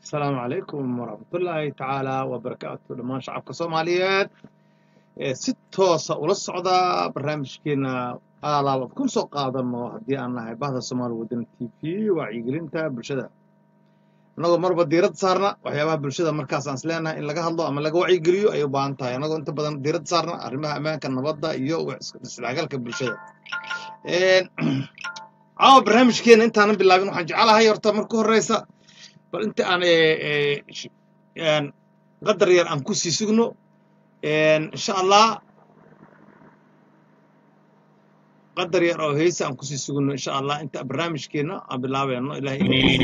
asalaamu calaykum waraxmatullaahi tacaala wabarakaatu dhammaan shacabka soomaaliyeed ee si toosa ula socda barnaamijkeena aalaabad kun soo qaadano haddii aan nahay bahda soomaali wadani t v wacyigelinta bulshada annagoo marba diirad saarna waxyaabaha bulshada markaas aan isleenahay in laga hadlo ama laga wacyigeliyo ay u baahan tahay annagoo inta badan diirad saarna arrimaha ammaanka nabadda iyo isdhexgalka bulshada caawa barnaamijkeena intaanan bilaabin waxaan jecelahay horta marka horeysa bal inta aan qadar yar aan ku sii sugno insha allah qadar yar oo heesa aan kusii sugno insha allah inta barnaamijkeena aan bilaabayno ilahay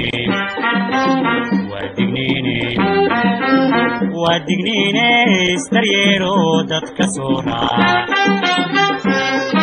waa digniine istaryeero dadka soo raaca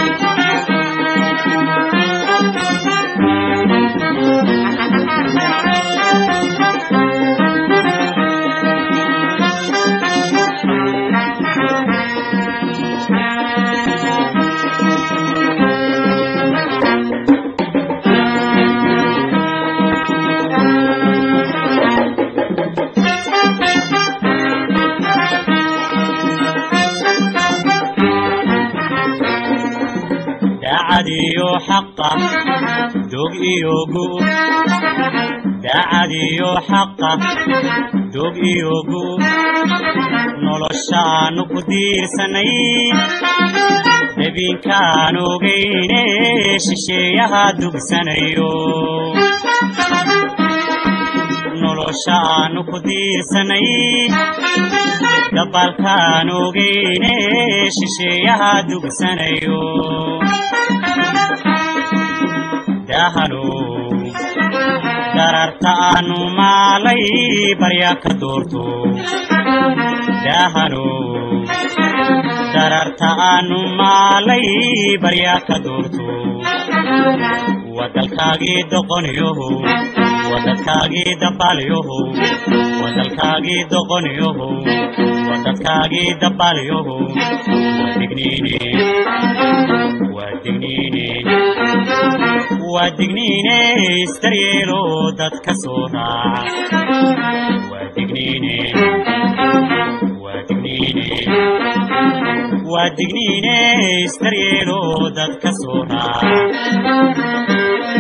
daacad iyo xaqa dog iyo gu daacad iyo xaqa dog iyo gu noloshaanu ku diirsanay dabinkaan ogayne shisheeyaha dugsanayo noloshaanu ku diirsanay dabaalkaan ogayne shisheeyaha dugsanayo dahano dararta aanu maalay barya ka doorto dahano dararta aanu maalay barya ka doorto wadalkaagii doqoniyoho wadadkaagii dabaalyoho wadalkaagii doqoniyoho wadadkaagii dabaalyoho waa digniine waa digniine waa digniine istaryeelo dadka soo raaca waa digniine waa digniine waa digniine istaryeelo dadka soo raaca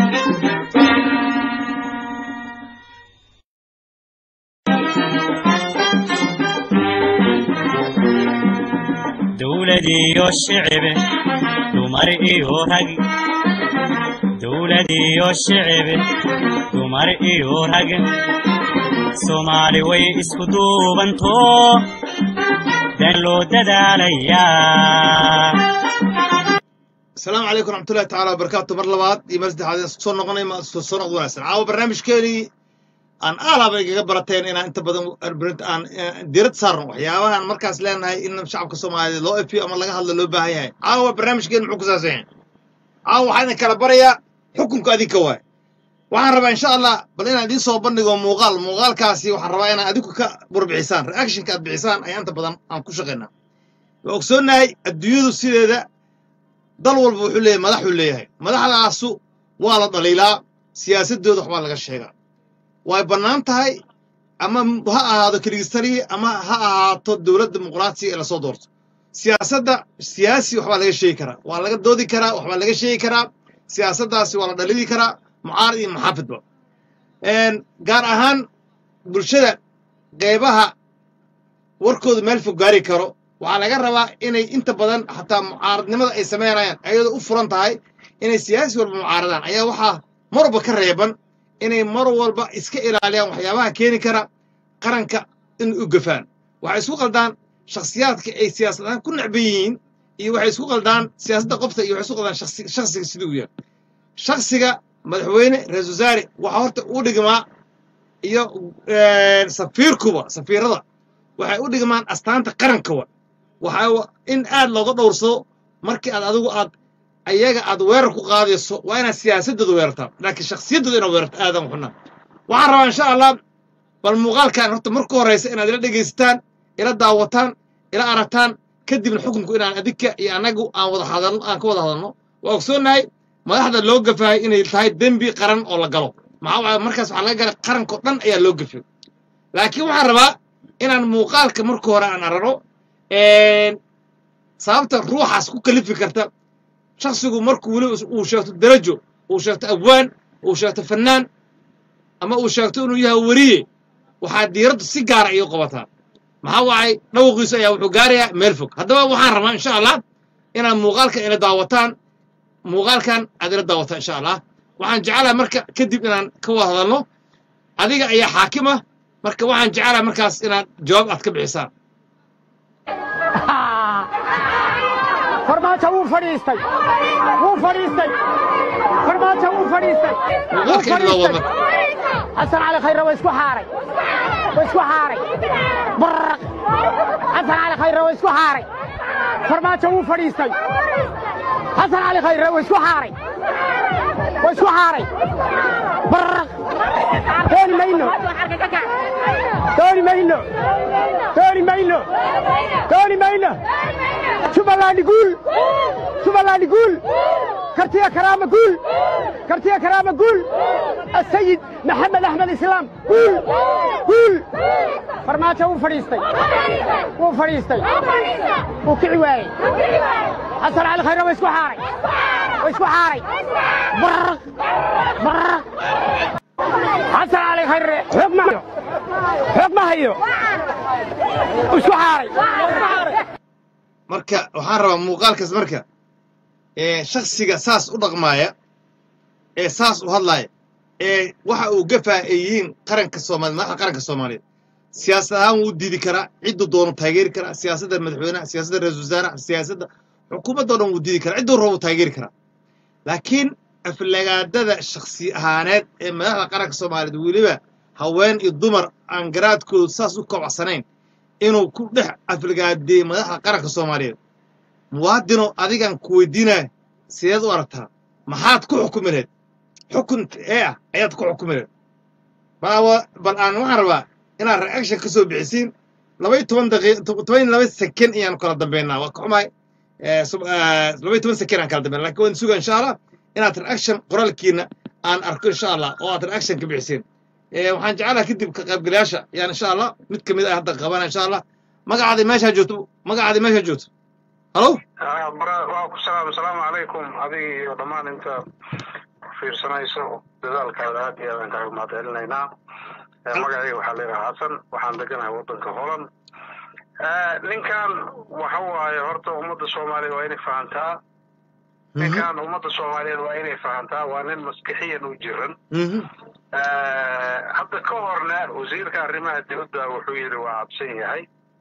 dowlad iyo shicibe dumar iyo rag dowlad iyo shicibe dumar iyo rag soomaali way isku duubanto dan loo dadaalayaa asalaamu calaykum raxmatullahi tacaala wabarakaatu mar labaad iyo mar saddexaad isku soo noqonay ma soo noqd wanaagsan caawa barnaamijkeenii aan aalaaba igaga barateen inaan inta badan aan diirad saarno waxyaabahaan markaas leenahay in shacabka soomaaliyeed loo efiyo ama laga hadlo loo baahan yahay caawa barnaamijkeen muxuu ku saabsan yahay caawa waxaa idin kala barayaa xukunka adinka waay waxaan rabaa insha allah bal inaan idiin soo bandhigo muuqaal muuqaalkaasi waxaan rabaa inaan adinku ka burbixisaan reactionka aad bixisaan ayaa inta badan aan ku shaqaynaa waa ogsoonnahay adduunyadu sideeda dal walba wuxuu leeyahay madaxuu leeyahay madaxdaasu waa la dhaliilaa siyaasadooda waxbaa laga sheegaa way bannaan tahay ama ha ahaado keligistaliya ama ha ahaato dowlad dimuqraatiya ee lasoo doorto siyaasadda siyaasi waxbaa laga sheegi karaa waa laga doodi karaa waxbaa laga sheegi karaa siyaasaddaasi waa la dhalidi karaa mucaarad iyo muxaafidba gaar ahaan bulshada qeybaha warkooda meel fog gaari karo waxaa laga rabaa inay inta badan xataa mucaaradnimada ay samaynayaan ayadoo u furan tahay inay siyaasi walba mucaaradaan ayaa waxaa mar walba ka reeban inay mar walba iska ilaaliyaan waxyaabaha keeni kara qaranka in u gafaan waxay isku qaldaan shakhsiyaadka ay siyaasadaan ku necban yihiin iyo waxay isku qaldaan siyaasadda qofta iyo waxay isku qaldaan shakhsiga siduu yahay shakhsiga madaxweyne ra-isul wasaare waxaa horta u dhigmaa iyo safiirkuba safiirada waxay u dhigmaan astaanta qarankawa waxaa in aad looga dhowrsado markii aad adigu aad ayaga aad weerar ku qaadayso waa inaad siyaasadooda weerartaa laakiin shakhsiyaddooda inaad weerarta aadan xunaa waxaan rabaa insha allah bal muuqaalkan horta marka horeysa inaad ila dhegaysataan ila daawataan ila aragtaan kadibna xukunku inaan adinka iyo annagu aan wada hadalno aan ka wada hadalno waa ogsoonnahay madaxda loo gafahay inay tahay dembi qaran oo la galo maxaa waaye markaas waxaa laga galay qarankao dhan ayaa loo gafay laakiin waxaan rabaa inaan muuqaalka marka hore aan arano sababta ruuxaas ku kalifi karta shaksigu markuu weli uu sheegto darajo uu sheegto abwaan uu sheegto fannaan ama uu sheegto inuu yahay weriye waxaa diiraddu si gaara ayuu qabataa maxaa waacay dhawaqiisu ayaa wuxuu gaarayaa meel fog haddaba waxaan rabaa insha allah inaad muuqaalka ila daawataan muuqaalkan aad ila daawataan insha allah waxaan jecelaha marka kadib inaan ka wada hadalno adiga ayaa xaakim ah marka waxaan jecelaha markaas inaad jawaab aad ka bixisaan farmaajo wuu fadhiistay wuu fadhiistay farmaajo wuu fadhiistay wuu muuqaalka ila fadhiistay daawata xasan cali khayre waa isku xaaray waa isku xaaray baraq xasan cali khayre waa isku xaaray farmaajo wuu fadhiistay xasan cali khayre waa isku xaaray waa isku xaaray baraq dooni mayno dooni mayno dooni mayno dooni mayno jubbaland guul jubbaland guul kartiya karaama guul kartiya karaama guul السيد محمد احمد اسلام قول قول فرماجه wuu fadhiistay wuu fadhiistay wuu kici waayey xasan cali khayre waa isku xaaray waa isku xaaray baraq baraq xasan cali khayre xoog ma hayo xoog ma hayo isku xaaray marka waxaan rabaa muuqaalkaas marka ee shaksiga saas u dhaqmaaya ee saas u hadlaaya ee waxa uu gafaa ay yihiin qaranka soomaaliya madaxda qaranka soomaaliyeed siyaasad ahaan wuu diidi karaa cidduu doono taageeri karaa siyaasadda madaxweynaha siyaasadda ra-iisul wasaaraha siyaasadda xukuumadda o dhan wuu diidi karaa cidduu rabo taageeri karaa laakiin aflagaadada shaksi ahaaneed ee madaxda qaranka soomaaliyeed weliba haween iyo dumar aan garaadkoodu saas u kobacsanayn inuu ku dhex aflagaadeeyey madaxda qaranka soomaaliyeed muwaadino adigan ku weydiinaya sideed u aragtaa maxaad ku xukumi lahayd xukun ee ah ayaad ku xukumi lahayd bal awa- bal aan waxaan rabaa inaad reaction ka soo bixisiin laba iyo toban daqiiq toban iyo laba seken ayaanu kala dambeynaa waa ka xumahay Eh, sub- eh, laba iyo toban seken aan kala dambeynaa lakin waan suga insha allah inaad reaction qoraalkiina aan arko insha allah oo aad reaction ka bixisiin Eh, waxaan jecelaha kadib ka qaybgalayaasha yaan insha allah mid ka mid ah hadda qabana insha allah magacaadi meeshaa joogto magacaadi meeshaa joogto halo Ah, bara- waa ku salaam asalaamu calaykum adiga iyo dhammaan inta fiirsanayso dadaalkaada aad iyo aadaan kaaga mahadcelinaynaa Eh, magacayga waxaa leeyahay xasan waxaan deganahay waddanka holand Eh, ninkan waxa waaye horta ummadda soomaaliya waa inay fahantaa ninkan ummadda soomaaliyeed waa inay fahantaa waa nin maskixiyan u jiran Mhm. Eh, hadda ka horna wasiirka arrimaha dibadda wuxuu yidhi waa cabsan yahay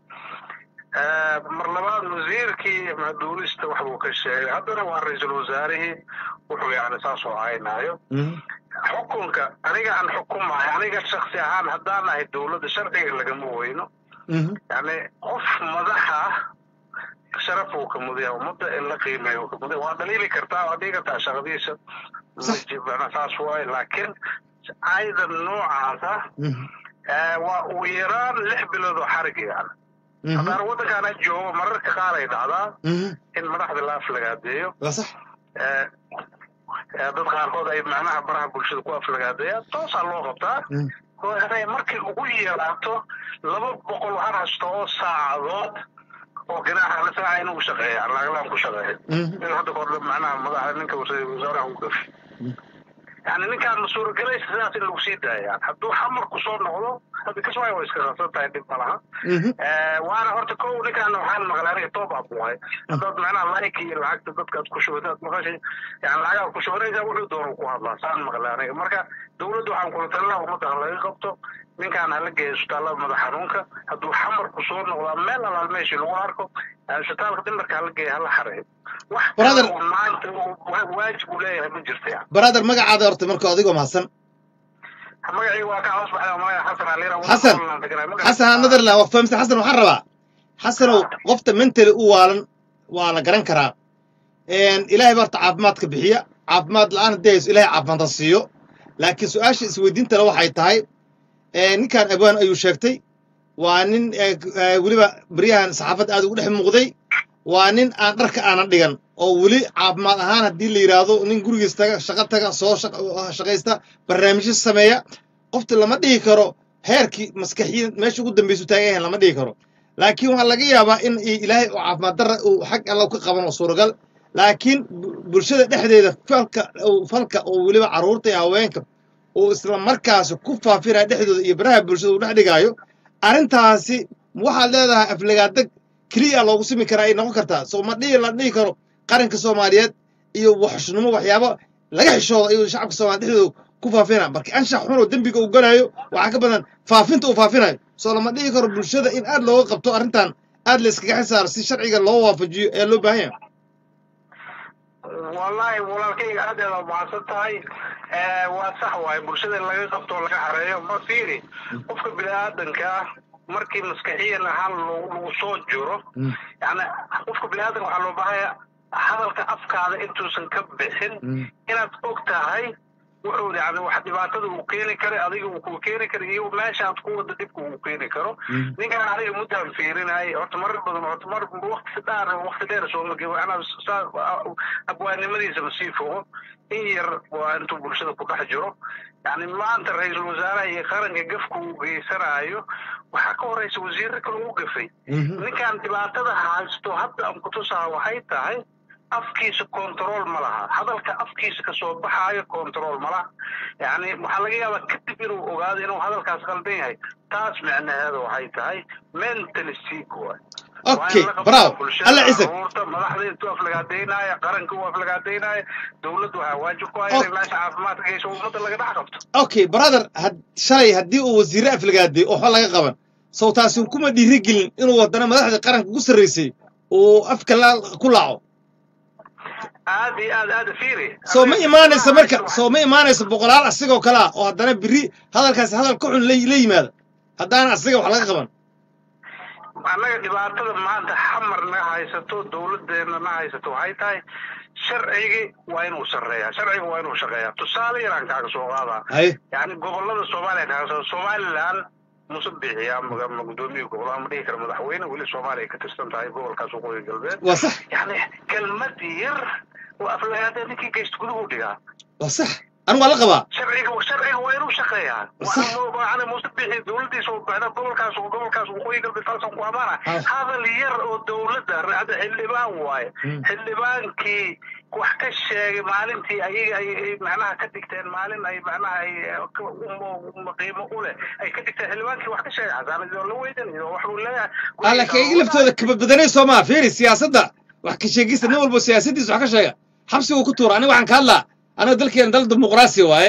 Eh, mar labaad wasiirkii maduulista wax buu ka sheegay haddana waa ra-iisul wasaarihii wuxuu yani saas oo caynaayo Mhm. xukunka aniga aan xukumahay aniga shaksi ahaan haddaan ahay dowladda sharciga lagama weyno Mhm. yani qof madaxa ah sharaf uu ka mudaya ummadda in la qiimeeyo uu ka mudaya waa dhaliili kartaa waa dhigi kartaa shaqadiisa Sax. Macnaa saas waaye laakiin aydan noocaasa Mhm. eh, waa ugu yaraan lix bilood oo xarig yani Mhm. haddaan waddankaana joogo mararka qaar ay dhacdaa Mhm. in madaxda la aflagaadeeyo waa sax Eh, eh, dad qaarkood ay macnaha baraha bulshada ku aflagaadeeyaan toosaa loo qabtaa Mhm. oo inay markay ugu yeeraato laba boqol waxaan haysto oo saacadood oo ganaaxa la saaca inuu shaqeeya lacaglaan ku shaqeeya Mhm. in hadda kahor macnaha madaxa ninka wasa- wasaaraha u gafi yani ninkaan ma suuragelaysa sidaas in lagu sii daaya yani hadduu xamarku soo noqdo hadda kaswaay waa iska qabsan tahay dhib ma laha Mhm. Eh, waana horta ko ninkaan waxaan maqlay aniga toob aa buhay haddaad macnaha like iyo lacagta dadkaad ku shubataad maqashay yani lacagaad ku shubanaysaa wuxuu doonu ku hadlaa saan maqlay aniga marka dowladda waxaan kula talinaha ummadda ha laga qabto ninkaan hala geeyo isbitaallada madax xanuunka hadduu xamarku soo noqdaa meel alaal meeshii lagu arko eh, isbitaalka dhimarka hala geeya hala xareeyo wax Brother- kale oo maanta uu wa- waajib uu leeyahay ma jirta yani brother magacaada horta marka adigoo mahadsan magacii waa ka hoos baxay oo magacii xasan aliira Xasan. xasan netherland waa fahamsan xasan waxaan rabaa xasanow qofta mentally u waalan waa la garan karaa Een, ilaahay baa horta caafimaadka bixiya caafimaad la-aan haddii hayso ilaahay caafimaadka siiyo laakiin su-aasha isweydiintale waxay tahay ee, ninkan abwaan ayuu sheegtay waa nin ee, ee, weliba baryahan saxaafadda aad ugu dhex muuqday waa nin aan dharka aanan dhigan oo weli caafimaad ahaan haddii la yidhaahdo nin gurigiis taga shaqo taga soo shaq- shaqaysta barnaamijyo sameeya qofta lama dhihi karo heerkii maskaxiyin meesha ugu dambeysu taagan yahay lama dhigi karo laakiin waxaa laga yaabaa in i- ilaahay uu caafimaad darra uu xag alla ka qaban oo suuragal laakiin bu- bulshada dhexdeeda falka uu- falka oo weliba carruurta iyo haweenka uu isla markaasi ku faafinaya dhexdooda iyo baraha bulshada uu dhex dhigaayo arrintaasi waxaad leedahay aflagaadeg keliya loogu simi karaa ay noqon kartaa soo ma dhihi la dhihi karo qaranka soomaaliyeed iyo waxshnimo waxyaabo laga xishooda ayuu shacabka soomaaliya dhexdooda ku faafina marka anshax xun oo dembiga uu galayo waxaa ka badan faafinta uu faafinayo soo lama dhihi karo bulshada in aad looga qabto arrintan aad la iskaga xisaaro si sharciga loo waafajiyo ayaa loo baahan yahay wallaahi walaalkayga aad aad umahadsan tahay Eh, waa sax waaye bulshada in laga qabto oo laga xareeyo ma fiiri qofka bini-aadanka ah markii maskaxiyan ahaan lagu lagu soo jiro yani qofka bini-aadanka waxaa loo baahaya hadalka afkaada intuusan ka bixin inaad og tahay wuxuu yani wax dhibaatada uu keeni kara adiga uu ku keeni kara iyo meesha aad ku wada dhibka uu keeni karo ninkan aniga muddaan fiirinayay horta marar badan horta mar wakti dheer wakti dheer sooma gebo anaa saa abwaanimadiisaba sii fogo in yar waa intuu bulshada ku dhex jiro yani maanta ra-iisul wasaaraha iyo qaranka gafku uu geysanayo waxaa ka horeysa wasiirro kale uu gafay ninkan dhibaatada haysto hadda aan kutusaha waxay tahay afkiisa control ma laha hadalka afkiisa kasoo baxaayo control ma laha yani waxaa laga yaabaa kadib inuu ogaado inuu hadalkaas qaldan yahay taas micnaheeda waxay tahay mentally sick waay okay bravo alla ciise madaxda intuu aflagaadaynaya qaranka uu aflagaadaynaya dowladdu waxaa waajib ku haya inay meesha caafimaadka geyso ummadda laga dhex qabto okay brother had shalay haddii uu wasiirre aflagaaday oo waxba laga qaban sow taasi kuma dhiirigelin inuu wadana madaxda qaranka ugu sarreysay uu afka la ku laaco aad iyo aad aad fiiri soo ma imaanaysa marka soo ma imaanaysa boqolaal asigoo kale ah oo haddana biri hadalkaasi hadal ka xun la la yimaada haddaana asiga wax laga qaban annaga dhibaatada maanta xamar naga haysato dowladdeena na haysato waxay tahay sharcigi waa inuu sarreeyaa sharciga waa inuu shaqeeyaa tusaale yaraan kaaga soo qaadaa hay yani gobolada soomaaliya kaaga soo somaliland muuse bixiyaa ma ma guddoomiya gobolaha ma dhihi kara madaxweyne weli soomaaliya ka tirsan tahay gobolkaas waqooyi galbeed waa sax yani kelmad yar oo aflagaada ninkii geysta guduhu dhigaa waa sax anigu waa la qabaa sharciga sharciga waa inuu shaqeeyaa Sax. waana muuse bixi dowladiisa oo baxda gobolkaas oo gobolkaas waqooyi galbeed taasan ku amaana Ah. hadal yar oo dowladda hadda xildhibaan waaye Mm. xildhibaankii wax ka sheegay maalintii ayaga ay ay macnaha ka dhigteen maalin ay macnaha ay eh, ka- um- um- qiimo u leh ay ka dhigteen xildhibaankii wax ka sheegay xasaanadii oo la weydanayo wax uu leeyahay alla kayga laftooda kabadbadanay soo maa fiiri siyaasadda wax ka sheegista nin walbo siyaasadiisa wax ka sheega xabsiguu ku tuura aniga waxaan ka hadlaa aniga dalkeena dal dimuqraasi waaye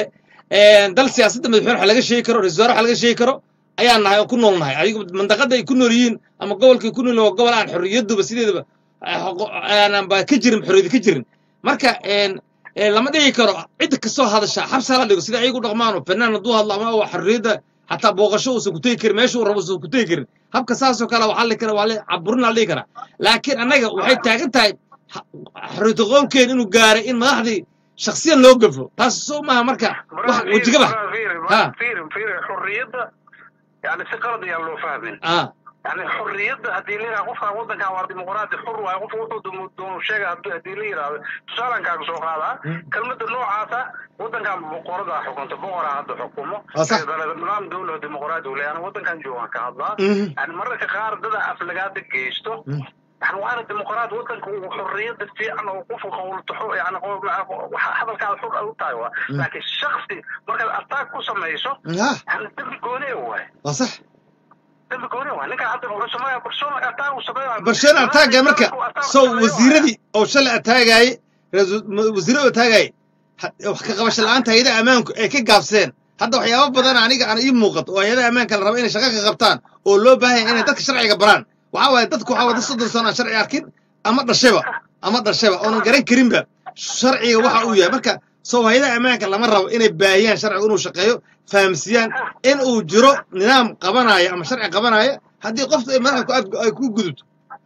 dal siyaasadda madaxweyne wax laga sheegi karo ra-isul wasaare wax laga sheegi karo ayaan nahay oo ku nool nahay adigu mandaqada ay ku nool yihiin ama gobolkay ku nool yihiin waa gobol aan xorriyaduba sideedaba eh, qoqo- aanan ba ka jirin xorriyadi ka jirin marka een, een, lama dhigi karo cidda kasoo hadasha xabsi hala dhigo sida ayagu dhaqmaano fanaan hadduu hadlo ama waa xorriyadda xataa booqasho uusan ku tegi karin meesha uu rabo uusan ku tegi karin habka saasoo kale waxaa la kara waa la caburin la dhihi karaa laakiin annaga waxay taagan tahay ha- xorriyatu qowlkeen inuu gaaray in madaxdii shaksiyan loo gafo taas soo maaha marka wax wejigaba Ha. fiiri fiiri xurriyadda yani si qalad ayaan loo fahmin ah yani xurriyadda haddii la yidhaha qofkan waddankan waa dimuqraadi xur waaye qofka wuxuu doonu- doonu sheega haddii haddii la yidhaahdo tusaalan kaaga soo qaadaa kelmadda noocaasa waddankan boqoradaa xukunta boqoraa hadda xukumo Waa sax. Ee, nidaam dowla dimuqraadi uu leeyahay waddankan joogaan ka hadlaa Mhm. yani mararka qaar dada aflagaada geysto Mm. yani waana dimuqraad waddanka uu xurriyadda fiican oo qofka qowltaxo yani qowl- waxa hadalkaada xur ay u tahay waa laakiin shaksi markaad attack ku samayso ah yani dembi gooni waaye waa sax dembi gooni waaye ninka hadda wuxuu sameeyaa persona attack uu sameeyaa barshada ataaga marka sow wasiiradii oo shalay ataagaayey wasiirada ataagaayey ha- wax ka qabasho la'aanta hayadaha ammaanku ay ka gaabseen hadda waxyaabo badan aniga aan ii muuqato oo hayadaha ammaanka la rabo inay shaqo ka qabtaan oo loo baahan yahay inay dadka sharciga baraan waxaa waaye dadku waxaa wada soddon sano aan sharci arkin ama dhashaba ama dhashaba oonan garan karinba sharciga waxa uu yahay marka sow hayadaha ammaanka lama rabo inay baahiyaan sharciga inuu shaqeeyo fahamsiiyaan in uu jiro nidaam qabanaya ama sharci qabanaya haddii qofta ay madaxda ku ad- ay ku gudubto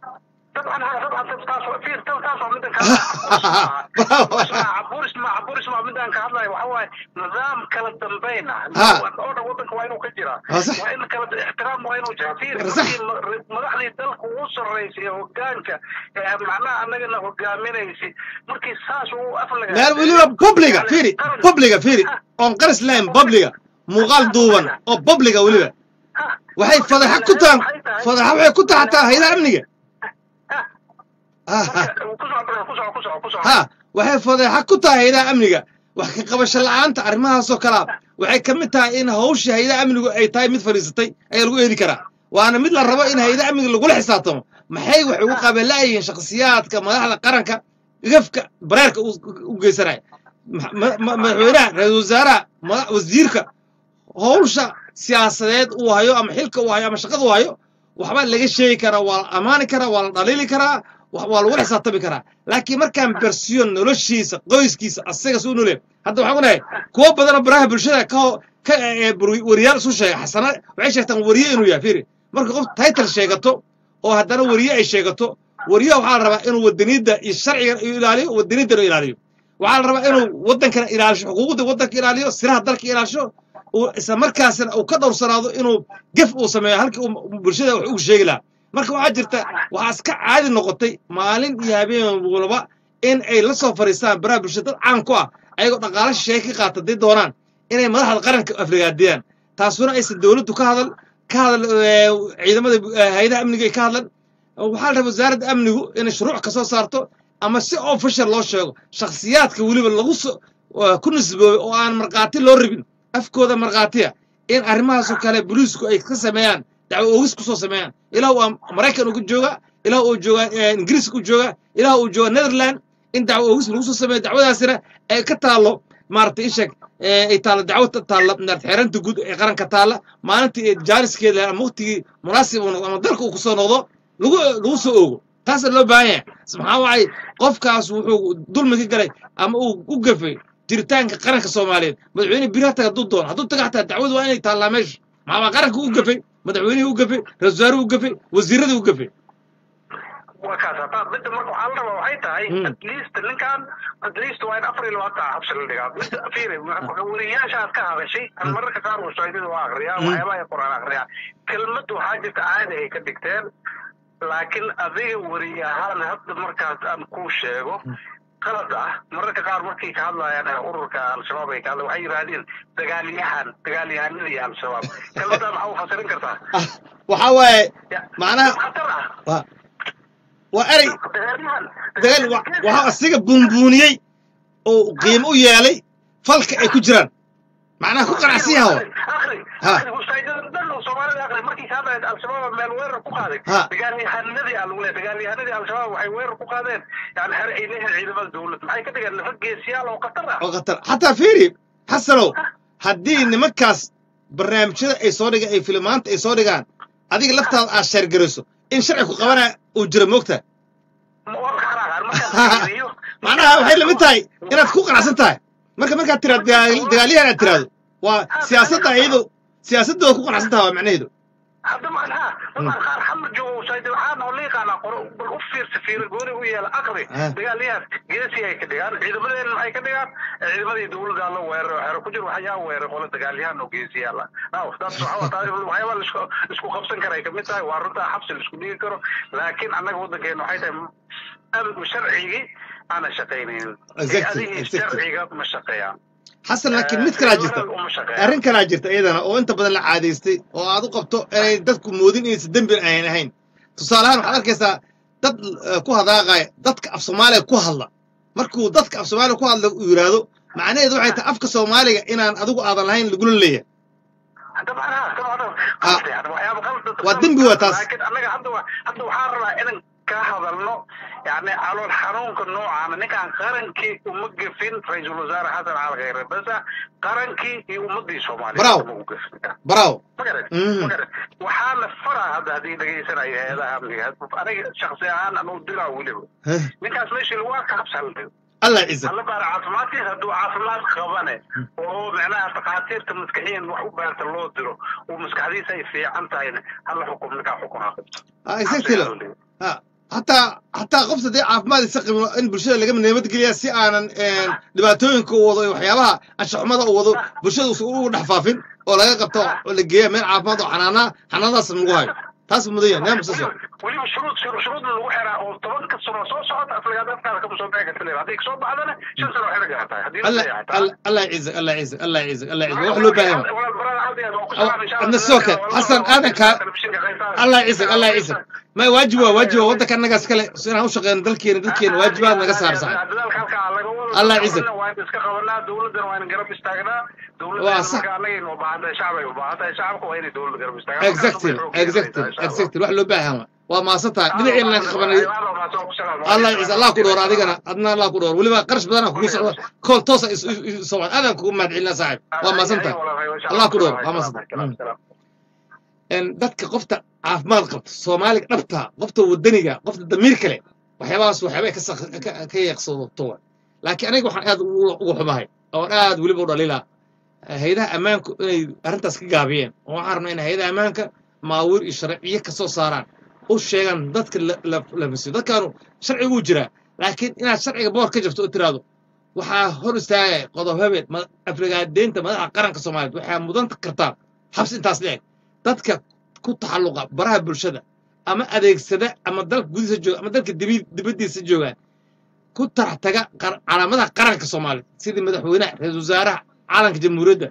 طبعا طبعا taas waa fiir taas waa middan Bravo. caburis ma caburis ma middan ka hadlayo waxa waaye nidaam kala dambayn ah Ha. oo dhan waddanka waa inuu ka jiraa Waa sax. waa in kala ixtiraam waa inuu jiraa fiir Waa sax. markii ma- madaxdii dalka ugu sarreysay ee hoggaanka ee macnaha annagana hogaaminaysay markii saas uu aflaga meel weliba publiga fiiri publiga fiiri oon qaris lahayn publiga muuqaal duuban oo publiga weliba waxay fadeexa ku tahan fadeexa waxay ku tahay hataa haydaha amniga Ah, ah. ku soco brother, ku soco ku soco ku soco ha waxay fadeexa ku tahay haydaha amniga wax ka qabasho la'aanta arrimahaasoo kalea waxay ka mid tahay in hawsha haydaha amnigu ay tahay mid fadhiisatay ayaa lagu eedi karaa waana mid la rabo in haydaha amniga lagula xisaabtamo maxay wax ugu qabeela'yihiin shakhsiyaadka madaxda qaranka gafka bareerka u u geysanaya Ma- ma- ma- madaxweynaha ra-iisul wasaaraha mada- wasiirka hawsha siyaasadeed uu hayo ama xilka uu hayo ama shaqada uu hayo waxbaa laga sheegi karaa waa la ammaani karaa waa la dhaliili karaa wa- waa lagula xisaabtami karaa laakiin markaan bersiyo noloshiisa qoyskiisa asaga suu nolee hadda waxaan onahay kuwo badanoo baraha bulshada ka ho- ka ee, bur- wariyaal isu sheega xasana waxay sheegtaan wariye inuu yahay fiiri marka qof title sheegato oo haddana wariye ay sheegato wariyaha waxaa la rabaa inuu wadaniyadda iyo sharciga iyo ilaaliyo wadaniyaddana ilaaliyo waxaa la rabaa inuu waddankana ilaalisho xuquuqda waddanka ilaaliyo siraha dalka ilaalisho uu isla markaasna uu ka dhowrsanaado inuu gef uu sameeyo halkii uu bulshada wax ugu sheegi lahaa marka waxaa jirta waxaa iska caadi noqotay maalin iyo habeen walba in ay la soo fadhiistaan baraha bulshada dad caan ku ah ayagoo dhaqaalo shisheeye ka qaata hadday doonaan inay madaxda qaranka afrigaadiyaan taasuna aysan dowladdu ka hadal ka hadal ee, ciidamada eh, hayadaha amniga ay ka hadlan waxaa la rabaa wasaaradda amnigu inay shuruuc ka soo saarto ama si official loo sheego shakhsiyaadka weliba lagu soo waa ku nisboobay oo aan markhaati loo rabin afkooda markhaatiya in arrimahaasoo kale booliisku ay ka sameeyaan dacwo oogis ku soo sameeyaan ilaah uu maraykan uga jooga ilaah uu jooga eh, ingiriiska u jooga ilaah uu jooga netherland in dacwo oogis lagu soo sameeyo dacwadaasina ay ka taallo maaragtay isheg ay taallo dacwo ta- taalla maaragtay xeeranta guud ee qaranka taalla maalintii ee jaaniskeeda ama waqtigii munaasib uu noqdo ama dalka uu kusoo noqdo lagu lagu soo oogo taasa loo baahan yahay maxaa wacay qofkaas wuxuu dulmi ka galay ama uu u gafay jiritaanka qaranka soomaaliyeed madaxweyne biri ha taga hadduu doono hadduu taga xataa dacwadu waa inay taallaa meesha maxaa waa qaranka u gafay madaxweynihii u gafay ra-isul wasaaruhu u gafay wasiiradii u gafay waa kaas hataa midda marka waxaa la rabaa waxay tahay Mm. at least ninkan at least waa in afar iyo labaatan xabsi la dhigaa midda fiiri weriyaasha aad ka hadashay aan mararka qaar wasaidada waa akriyaa Mm. waxyaabaha ay quraan akriyaa kelmaddu waxaa jirta caadi ay ka dhigteen laakiin adiga weriye ahaan hadda markaas aan kuu sheego qalad ah mararka qaar markay ka hadlayaan ee ururka al-shabaab ay ka hadla waxay yidhaahdeen dagaalyahan dagaalyahanadii al-shabaab kelmaddaa maxaa u fasirin kartaa ah waxaa waaye Ya- macnaha khatar ah waa waa erey dagaalyahan dagaal wa- waxaa asiga buunbuuniyey oo qiimo u yeelay falka ay ku jiraan macnaha ku qanacsan yaho Ha. markii ka hadlayd al-shabaab meel weerar ku qaaday Ha. dagaalyahanadii aa lagu leeyahay dagaalyahanadii al-shabaab waxay weerar ku qaadeen yani xer ay leeyihiin ciidamada dowladda maxay ka dhigeen niman geesiyaal oo khatar ah oo khatar xataa fiiri xasanow haddii nimankaas barnaamijyada ay soo dhigaan ay filimaanta ay soo dhigaan adiga laftaada aad sheergarayso in sharci ku qabana uu jiro moogta Ma waa ka xanaaqaan markaan fiiriyo macnaha waxay lamid tahay inaad ku qanacsan tahay marka markaad tiraad dagaal- dagaalyahan aad tiraahdo waa siyaasadda iyadu siyaasaddooda ku qanacsan tahay waa macnaheedu hadda macnaha dadaan qaar xamar joogo sayid waxaa noo liiqaanaa qoro bal u fiirsa fiira gooni u yeela aqri Ah. dagaalyahan geesi ay ka dhigaan ciidamadeena maxay ka dhigaan ciidamadii dowladda la weeraro xero ku jiro waxyaa weeray qolo dagaalyahan oo geesiyaala naw taas waxaa waa taariikh waxyaaba laisku isku qabsan karay kamid tahay waa runtaa xabsi laisku dhigi karo laakiin annaga waddankeena waxay tahay amnigu sharcigii aana shaqaynaynin Exactly, adihii exactly. sharciga ma shaqeeyaan xasan laakiin mid kalaa jirta uma shaqeeyaan arrin kalaa jirta iyadana oo inta badan la caadaystay oo aad u qabto inay dadku moodin inaysan dembi ayan ahayn tusaalehaan waxaad arkaysaa dad eh, ku hadaaqaya dadka af soomaaliga ku hadla markuu dadka af soomaaliga ku hadla uu yidhaahdo macnaheedu waxay tahay afka soomaaliga inaan adigu aadan lahayn lagula leeyahay dabcan dabcan Ah. qalad yani waxyaaba qalad Waa dembi waa taas. laakiin annaga hadda wa- hadda waxaan rabaa inaan ka hadalno yani calool xanuunka noocaana ninkaan qarankii uma gefin ra-iisul wasaare xasan cali khayre basa qarankii iyo ummadii soomaaliya Bravo. uma u gefin baraawo magaran Mhm. magaran waxaa la faraa hadda haddii dhegeysanaya hay-adaha amniga aniga shaksi ahaan anuu diraa weliba Heh, ninkaas meeshii lagu arka habsa la dhigo allah ciisa alla baara caafimaadkiisa hadduu caafimaad qabane oo macnaha takhaatiirta maskaxiyan wax u baarta loo diro oo maskaxdiisa ay fiican tahayna hala xukum ninkaa xukun ha qabto Ah, exactly lo. Ah, hataa hataa qofta dee caafimaad isa qabin waa in bulshada laga nabadgeliya si aanan een, dhibaatooyinka u wado iyo waxyaabaha anshaxumada u wado bulshada uusan ugu dhex faafin oo laga qabto oo la geeya meel caafimaad oo xanaanaa xanaanadaasna lagu hayo taas mudan yahay nidaamka soo socda weliba shuruud shuruudna lagu xiraa oo tobanka sano soo socota aflagaad afkaada kama soo bixi karta leeyahay haddii kasoo baxdana shan sano xira gaartahay haddii la الله leeyahay الله الله يعزك الله يعزك الله يعزك الله يعزك wax loo baahan yahay adna sidoo kale xasan aadan kaa الله يعزك الله يعزك ما واجب waa waajib waa waddanka annagaas kale inaan u shaqeyno dalkeena dalkeena waajibaad naga saar sax الله يعزك. waa in iska qabanaa dowladana waa in garab istaagnaa Waa sax. dowladana anagayna u baahantahay shacbay u baahantahay shacabka waa inay dowladda garab istaagaan exactly exactly exactly wax loo baahan waa waa maasantahay dhinaceena aan ka qabanay الله يعز الله كدور adigana adna الله كدور waliba qarash badan aan kugu socdo kool toos ah soo aadan kugu mahadcelina saaxib waa maasantahay الله كدور waa maasantahay in dadka qofta caafimaad qabta soomaaliga dhabta qofta wadaniga qofta damiir kale waxyaabahaas waxyaabay ka sak- ka- ka yeeqsato wa laakiin aniga waxaan aad ugu ugu xumahay oon aad weliba u dhalilaa hayadaha ammaanku inay arrintaas ka gaabiyeen oo waxaan rabnaa in hayadaha ammaanka maawiir iyo sharciyo ka soo saaraan u sheegaan dadka la- la- la masiyo dadkaanu sharcigu jiraa laakiin inaad sharciga boor ka jabto oo tiraahdo waxaa hor istaagaya qodob habeen ma- aflagaadeynta madaxa qaranka soomaaliyeed waxaa mudan kartaa xabsi intaas leeg dadka ku taxalluqa baraha bulshada ama adeegsada ama dalka gudihiisa jooga ama dalka dibi- dibaddiisa jooga ku tarax taga qar- calaamadaha qaranka soomaaliya sidii madaxweynaha ra-iisul wasaaraha calanka jamhuuriyadda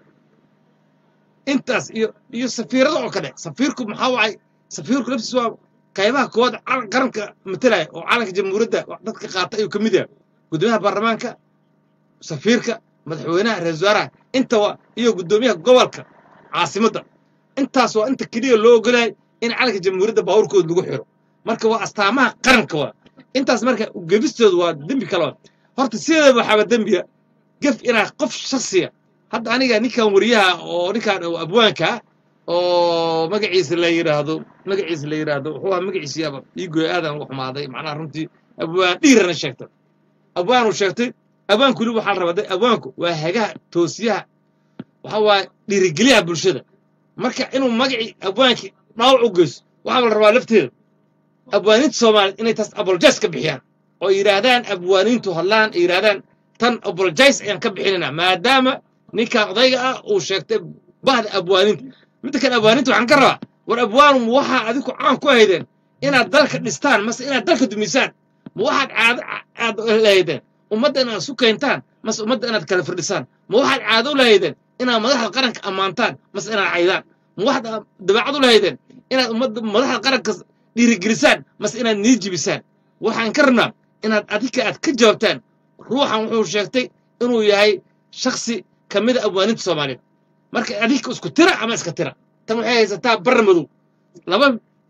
intaas iyo iyo safiirada oo kale safiirku maxaa wacay safiirku laftiis waa qaybaha koowaad calan- qaranka matalaya oo calanka jamhuuriyadda wax dadka qaata ayuu ka mid yahay gudoomiyaha baarlamaanka safiirka madaxweynaha ra-iisul wasaaraha inta waa iyo gudoomiyaha gobolka caasimadda intaas waa inta keliya loo ogolahay in calanka jamhuuriyadda baabuurkooda lagu xiro marka waa astaamaha qaranka waa intaas marka gefistoodu waa dembi kale waa horta sideedaba waxaaba dembiya gef inaa qof shaksiya hadda aniga ninkan wariyaha oo ninkan oo abwaanka ah oo magaciisa la yidhaahdo magaciisa la yidhaahdo wuxuu ahaa magaciisiyaaba iigoy aadan ugu xumaaday macnaha runtii abwaan dhiirana sheegtay abwaan uu sheegtay abwaanku weli waxaa la rabaa de abwaanku waa hagaha toosiyaha waxa waaye dhiirigeliyaha bulshada marka inuu magacii abwaankii dhaawac u geyso waxaa la rabaa lafteeda abwaaniinta soomaaliya inay taas apologize ka bixiyaan oo yidhaahdaan abwaaniintu hadlaan ay yidhaahdaan tan apologize ayaan ka bixinayna maadaama ninka odayga ah uu sheegtay bahda abwaaniinta midda kale abwaaniinta waxaan ka rabaa war abwaanu ma waxaa adiku caan ku haydeen inaad dalka dhistaan mase inaad dalka dumisaan ma waxaad caado caado lahaydeen ummadda inaad isu keentaan mase ummadda inaad kala firdhisaan ma waxaad caado u lahaydeen inaad madaxda qaranka ammaantaan mase inaad caydaan ma waxaad dabeecad u lahaydeen inaad ummadda madaxda qaranka dhiirigelisaan mase inaad nii jibisaan waxaan ka rabnaa inaad adika aad ka jawaabtaan ruuxan wuxuu sheegtay inuu yahay shaksi ka mida abwaaninta soomaaliyeed marka adika isku tira ama iska tira tan waxay haysataa barra madow laba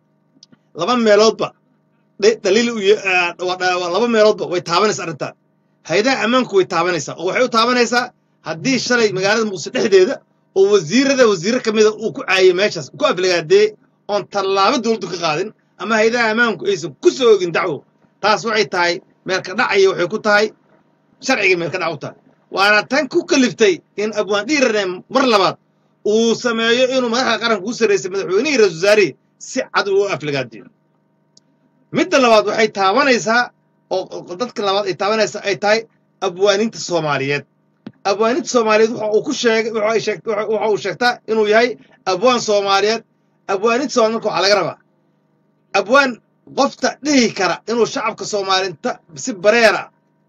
laba meeloodba dhe- daliil u ye- ah, waa dha- waa laba meeloodba way taabanaysaa arrintan hayadaha ammaanku way taabanaysaa oo waxay u taabanaysaa haddii shalay magaalada muqdisho dhexdeeda oo wasiirada wasiirro ka mida uu ku caayay meeshaas ku aflagaadeeyey oon tallaabo dowladdu ka qaadin ama hayadaha ammaanku aysan ku soo ogin dacwo taas waxay tahay meelka dhacaya waxay ku tahay sharciga meelka dhac u tahay waana tan ku kaliftay in abwaan dhiirane mar labaad uu sameeyo inuu madaxda qaranka u sarraysay madaxweynihii ra-isul wasaarihii si cad uu u aflagaadiyo midda labaad waxay taabanaysaa oo oo dadka labaad ay taabanaysaa ay tahay abwaaninta soomaaliyeed abwaaninta soomaaliyeed waxa uu ku sheegay waxa ay sheegt- waxa waxa uu sheegtaa inuu yahay abwaan soomaaliyeed abwaaninta soomaaliyeed marka waxaa laga rabaa abwaan qofta dhihi kara inuu shacabka soomaalinta si bareera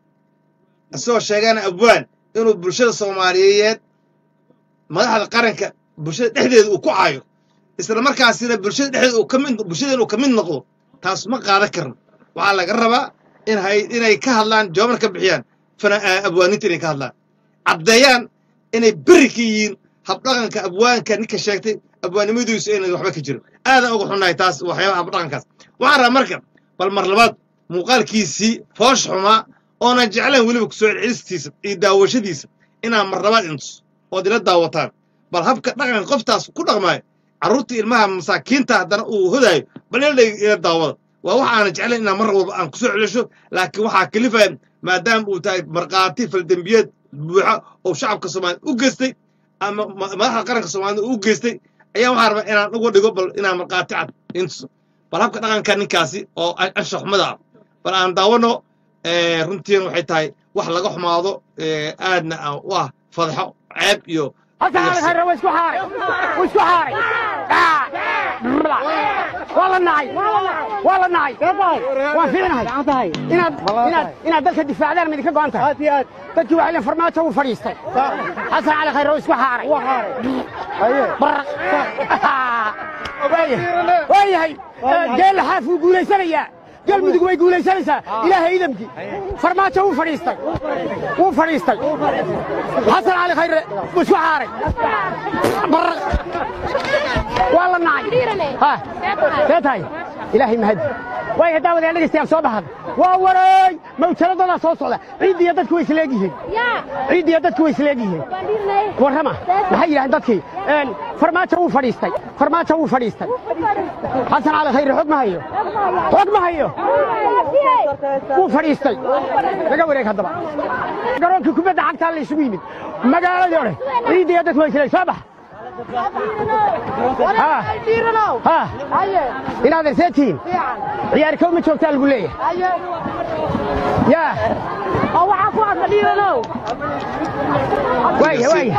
isagoo sheegana abwaan inuu bulshada soomaaliyeed madaxda qaranka bulshada dhexdeeda uu ku caayo isla markaasina bulshada dhexdeeda uu ka mid bulshada inuu ka mid noqdo taas ma qaadan karno waxaa laga rabaa in hay inay ka hadlaan jawaaban ka bixiyaan fana ah, abwaaninta inay ka hadlaan caddeeyaan inay beri ka yihiin habdhaqanka abwaanka ninka sheegtay abwaannimadiisu inay waxba ka jirin aadan uga xunnahay taas waxyaabaha habdhaqankaas waxaan rabaa marka bal mar labaad muuqaalkiisii foosh xumaa oonan jeclayn weliba kusoo celcelistiisa iyo daawashadiisa inaan mar labaad intus ood ila daawataan bal habka dhaqanka qoftaas ku dhaqmaayo carruurta ilmaha masaakiinta haddana uu hodaayo bal ila ila daawada waa wax aanan jeclayn inaan mar walba aan kusoo celisho laakiin waxaa kalifaya maadaama uu tahay markhaati faldembiyeed buuxa oo shacabka soomaaliyed u geystay ama ma- madaxda qaranka soomaaliyed u geystay ayaa waxaa rabaa inaan uga dhigo bal inaan markhaati cad intuso bal habka dhaqanka ninkaasi oo an- anshax xumada ah bal aan daawano eh, runtiina waxay tahay wax laga xumaado eh, aadna aan u ah fadxo ceeb iyo حسن علي خير واسكو حاري واسكو حاري آه. بلا. waa la nacay waa la nacay waan fiicnahay inaad inaad inaad dalka difaacdaan ma idinka go'an tahay dadkii waxay leen farmaajo wuu fadhiistay xasan cali khayre oo isku xaaray baraq waa yahay geel xaaf wuu guulaysanayaa galmudug way guulaysanaysaa ilaahay idamkii farmaajo wuu fadhiistay wuu fadhiistay xasan cali khayre wuu isku xaaray baraq waa la nacay ha see tahay ilaahay mahadi waay haddaa wadaan dhegaystayaal soo baxada waa wareey mawjaladoodaa soo socda ciiddiiyo dadku way isleeg yihiin ciiddiiyo dadku way isleeg yihiin warrama maxay yidhahdeen dadkii farmaajo wuu fadhiistay farmaajo wuu fadhiistay xasan cali khayre xog ma hayo xog ma hayo wuu fadhiistay laga wareeg haddaba garoonkii kubadda cagtaa la isugu yimid magaaladii odhe ciiddiiyo dadku way isleeg soo bax inaad erseetihiin ciyaar kow ma joogtaa lagu leeyahay yaa waaya waaya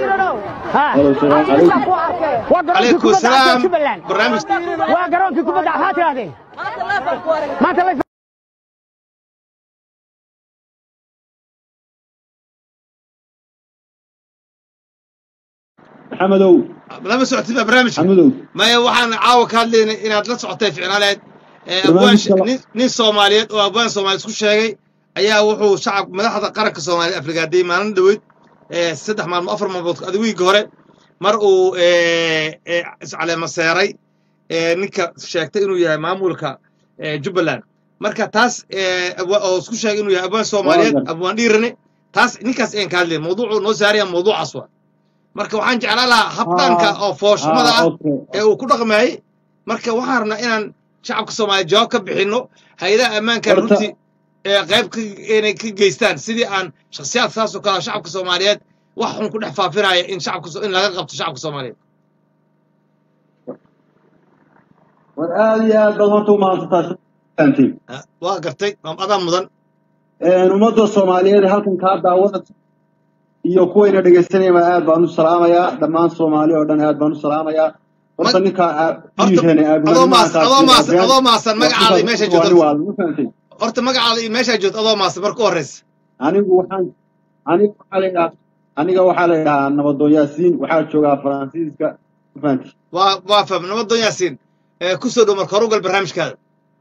waa garoonkii عليكم kubadda cagta السلام jubbaland برنامج waa garoonkii kubadda maxaa tidhahdeen maanta lay maxamedow lama socotid baa barnaamijka maxamedow maya waxaan caawa ka hadlaynay inaad la socotay ficnaaleed ee abwaan Barnaamijka- nin- nin soomaaliyeed oo abwaan soomaaliyeed isku sheegay ayaa wuxuu shacab madaxda qaranka soomaaliya afrigaadiyey maalin dhoweyd ee saddex maalmo afar maalmood adiwiigii hore mar uu ee, ee, iscaleemaseeray ee, ninka sheegtay inuu yahay maamulka ee, jubbaland marka taas ee, abwa- oo isku sheegay inuu yahay abwaan soomaaliyeed Waaga. abwaan dhiirane taas ninkaas ayaan ka hadlay mawduucu noo saaraya mawduucaas waa marka waxaan jeclaan lahaa habdhanka oo fooshnimada ah ee uu ku dhaqmayey marka waxaan rabnaa inaan shacabka soomaaliya jawaab ka bixinno hay-adaha ammaanka Horta- runtii ee qayb ka inay ka geystaan sidii aan shakhsiyaad saas oo kale ah shacabka soomaaliyeed wax xun ku dhex faafinaya in shacabka so- in laga qabto shacabka soomaaliyeed war aad iyo aad baad horta u mahadsantaa fahantiin Ah, waa gartay waa adaa mudan ummadda soomaaliyeed ee halkan kaa daawanaysa iyo kuwayna dhegaysanayaba aad baan u salaamayaa dhammaan soomaali oo dhan aad baan u salaamayaa horta Mag- ninkaa horta adoo maasan adoo maasan adoo maasan magacaada iyo meeshaa joogto horta magacaada iyo meeshaa joogto adoo maasan marka u horreysa anigu waxaan aniga waxaa la yidhahaa aniga waxaa la yidhahaa nabadoon yaasiin waxaa joogaa faransiiska ma fahanti waa waa faham nabadon yaasiin ee ku soo dhow marka hore u gal barnaamijkaada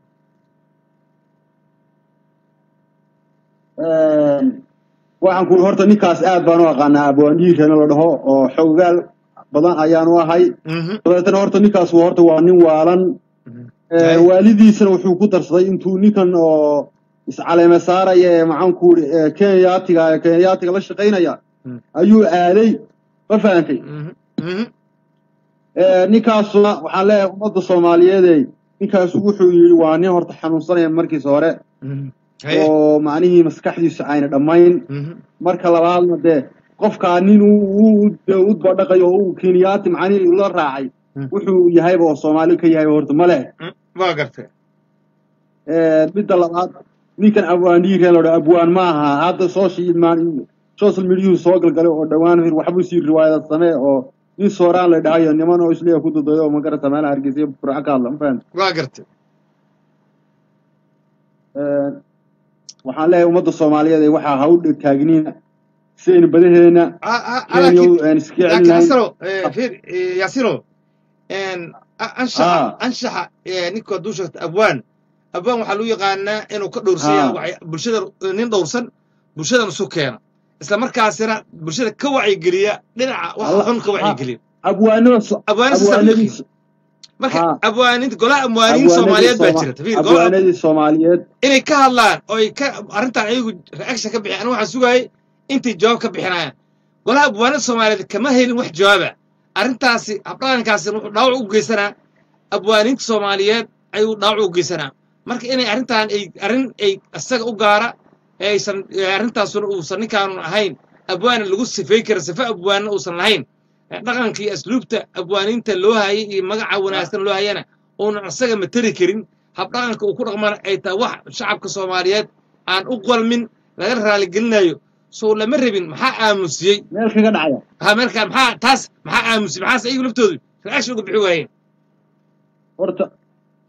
waxaan ku horta ninkaas aad baan u aqaanaa abwaandhiirana la dhaho oo xoggaal badan ayaan u ahay Mhm, dabeetana horta ninkaas waa horta waa nin waalan mhm. Ee, Ay. waalidiisana wuxuu ku darsaday intuu ninkan oo iscaleeme saaraya ee maxaanku iri kenyaatiga ee kenyaatiga la shaqaynaya Mm. ayuu aaday ma fahantay Mhm, mhm. Ee, ninkaasuna waxaan leeyahay ummadda soomaaliyeedey ninkaas wuxuu yidhi waa nin horta xanuunsanaya markiisa hore Mhm. Haye. oo macnihii maskaxdiisu ayna dhammayn Mhm. marka labaadna dee qofkaa nin uu uu- dee u badhaqayo oo uu kenyaati macnihii la raacay Mm. wuxuu yahayba oo soomaali ka yahay horta ma leh Mm, waa gartay Ee, midda labaad ninkan abwaandhiireen lodha abwaan ma aha hadda social ma- social mediyu soo galgalay oo dhowaan hir waxbuu sii riwaayad samee oo nin sooraan la dhahayo niman oo isleeya ku dadayo oo magarata meelaha hargeysa burco ka hadla ma fahamti waa gartay Ee, waxaan leeyahay ummadda soomaaliyeed ee waxaa ha u taagniina sidaynu badaheena Ah, ah, kenya laakiin aan iska laakiin celinahay asalo eh, fiir eh, yaasino en, a- anshaxa Ah. anshaxa eh, ninka hadduu sheegto abwaan abwaan waxaa lagu yaqaanaa inuu ka dhowrsanya Ah. wacyi- bulshada nin dhowrsan bulshadan isu keena isla markaasina bulshada ka wacyigeliya dhinaca wax Allah- xun ka wacyigeliya abwaanada so- abwaanista abwaanadii marka Ah. abwaaninta golaha abwaaniin soomaaliyeed baa jirta fiir golaha abwaanadii soomaaliyeed inay ka hadlaan oo ay ka arrintan ayagu reaction ka bixiyaan aniga waxaan sugaayay intay jawaab ka bixinayaan golaha abwaanada soomaaliyeed kama helin wax jawaaba arrintaasi habdhaqankaasi wuxuu dhaawac u geysanaa abwaaniinta soomaaliyeed ayuu dhaawac u geysanaa marka inay arrintan ay arrin ay isaga u gaara ee aysan ee arrintaasuna uusan ninkaanu ahayn abwaana lagu sifay kara sifa abwaanna uusan lahayn ee dhaqanka iyo asluubta abwaaniinta loo hayay iyo magaca wanaagsan loo hayana uunan isaga materi karin habdhaqanka uu ku dhaqmana ay tahay wax shacabka soomaaliyeed aan u qalmin laga raaligelinayo sow lama rabin maxaa aamusiyey meel kaga dhacaya ha markaa maxaa taas maxaa aamusiyey maxaase iyagu laftoodu reaction uga bixi waayeen horta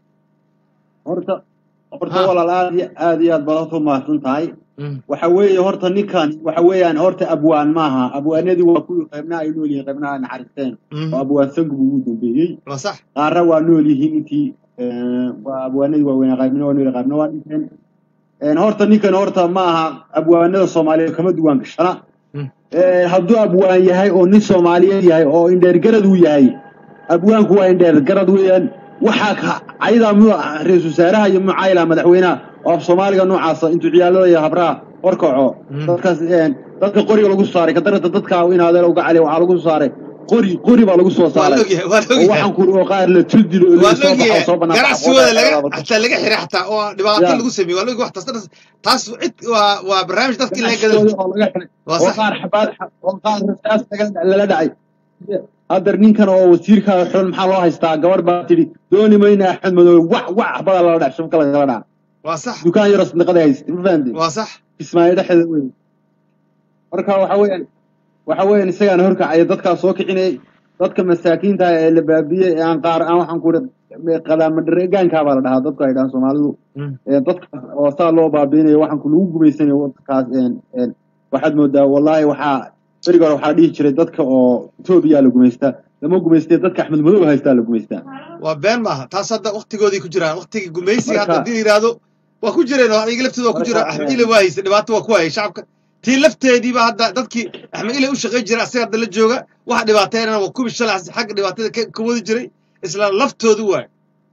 horta horta Ha. walaal aad iyo aad iyo aad baad u mahadsan tahay Mm. waxa weeye horta ninkan waxa weeyaan horta abwaan maaha abwaanadii waa kuwii qaybnaha ay nool yihiin qaybnaha ay naxariisteen Mm. oo abwaan sangu buu ugu dambeeyey waa sax qaarna waa nool yihiin intii eh, waa abwaanadii waaweynaa qaybna waa nool yihiin, qaybna waa dhinteen En, horta ninkan horta ma aha abwaanada soomaaliyeed kama duwan gashana Mm. Eh, hadduu abwaan yahay oo nin soomaaliyeed yahay oo indheergarad uu yahay abwaanku waa indheergarad weeyaan waxaa ka caydaa mu ra-iisul wasaaraha iyo mucaayila madaxweynaha oo af soomaaliga noocaasa intuu ciyaalada iyo habraha horkaco Mm. dadkaas en, dadka qoriga lagu saaray kadarata dadka in adeer uga cali waxaa lagu saaray qori qori baa lagu soo waa la saaray ogyahay waa la oo ogyahay waxaan kuri oo qaar la tuldilo oo waa laga la soo baxo ogyahay soo banaan ganacsigooda laga xataa laga xiray xataa oo dhibaato Ya. lagu sameeyey waa la ogyahay wax taas taas cid waa waa barnaamij dadka in laga gada oo laga xiray waa oo sax qaar xabaad oo qaar rasaas laga- lala dhacay haddar ninkan oo wasiirka xul maxaa loo haystaa gabar baa tidhi dooni mayna axmed madoobe wax wax xabada lala dhac shubka lagala dhaca waa sax dukaan yaro sadaqada haystay ma fahamtay waa sax kismaayo dhexdeeda wey marka waxa weeyaan waxa weeyaan isagaana horkacaya dadkaa soo kicinayay dadka masaakiinta ah ee la baabiyey ee aan qaar aan waxaan ku iri qadaamadareegaankaa baa la dhahaa dadku ay dhahaan soomaalidu Mm. ee dadka oo saa loo baabiinayo waxaan ku lagu gumaysanayo waddankaas een een waxaad moodaa wallaahi waxaa beriga hore waxaa dhihi jiray dadka oo etoobiya la gumaystaa lama gumaystee dadka axmed madow haystaa la gumaystaa waa been maaha taas hadda waktigoodii ku jiraan waktigii gumaysiga hadda Marka- haddii la yidhaahdo waa ku jireen oo iyaga laftooda waa ku jira Marka- axmed ile waa haysay dhibaato waa ku hayay shacabka tii lafteediiba hadda dadkii axmed ile u shaqayn jiray asaga hadda la jooga waxa dhibaateynana waa kubi shalay xagga dhibaatada ka ka wadi jiray isla laftoodu waay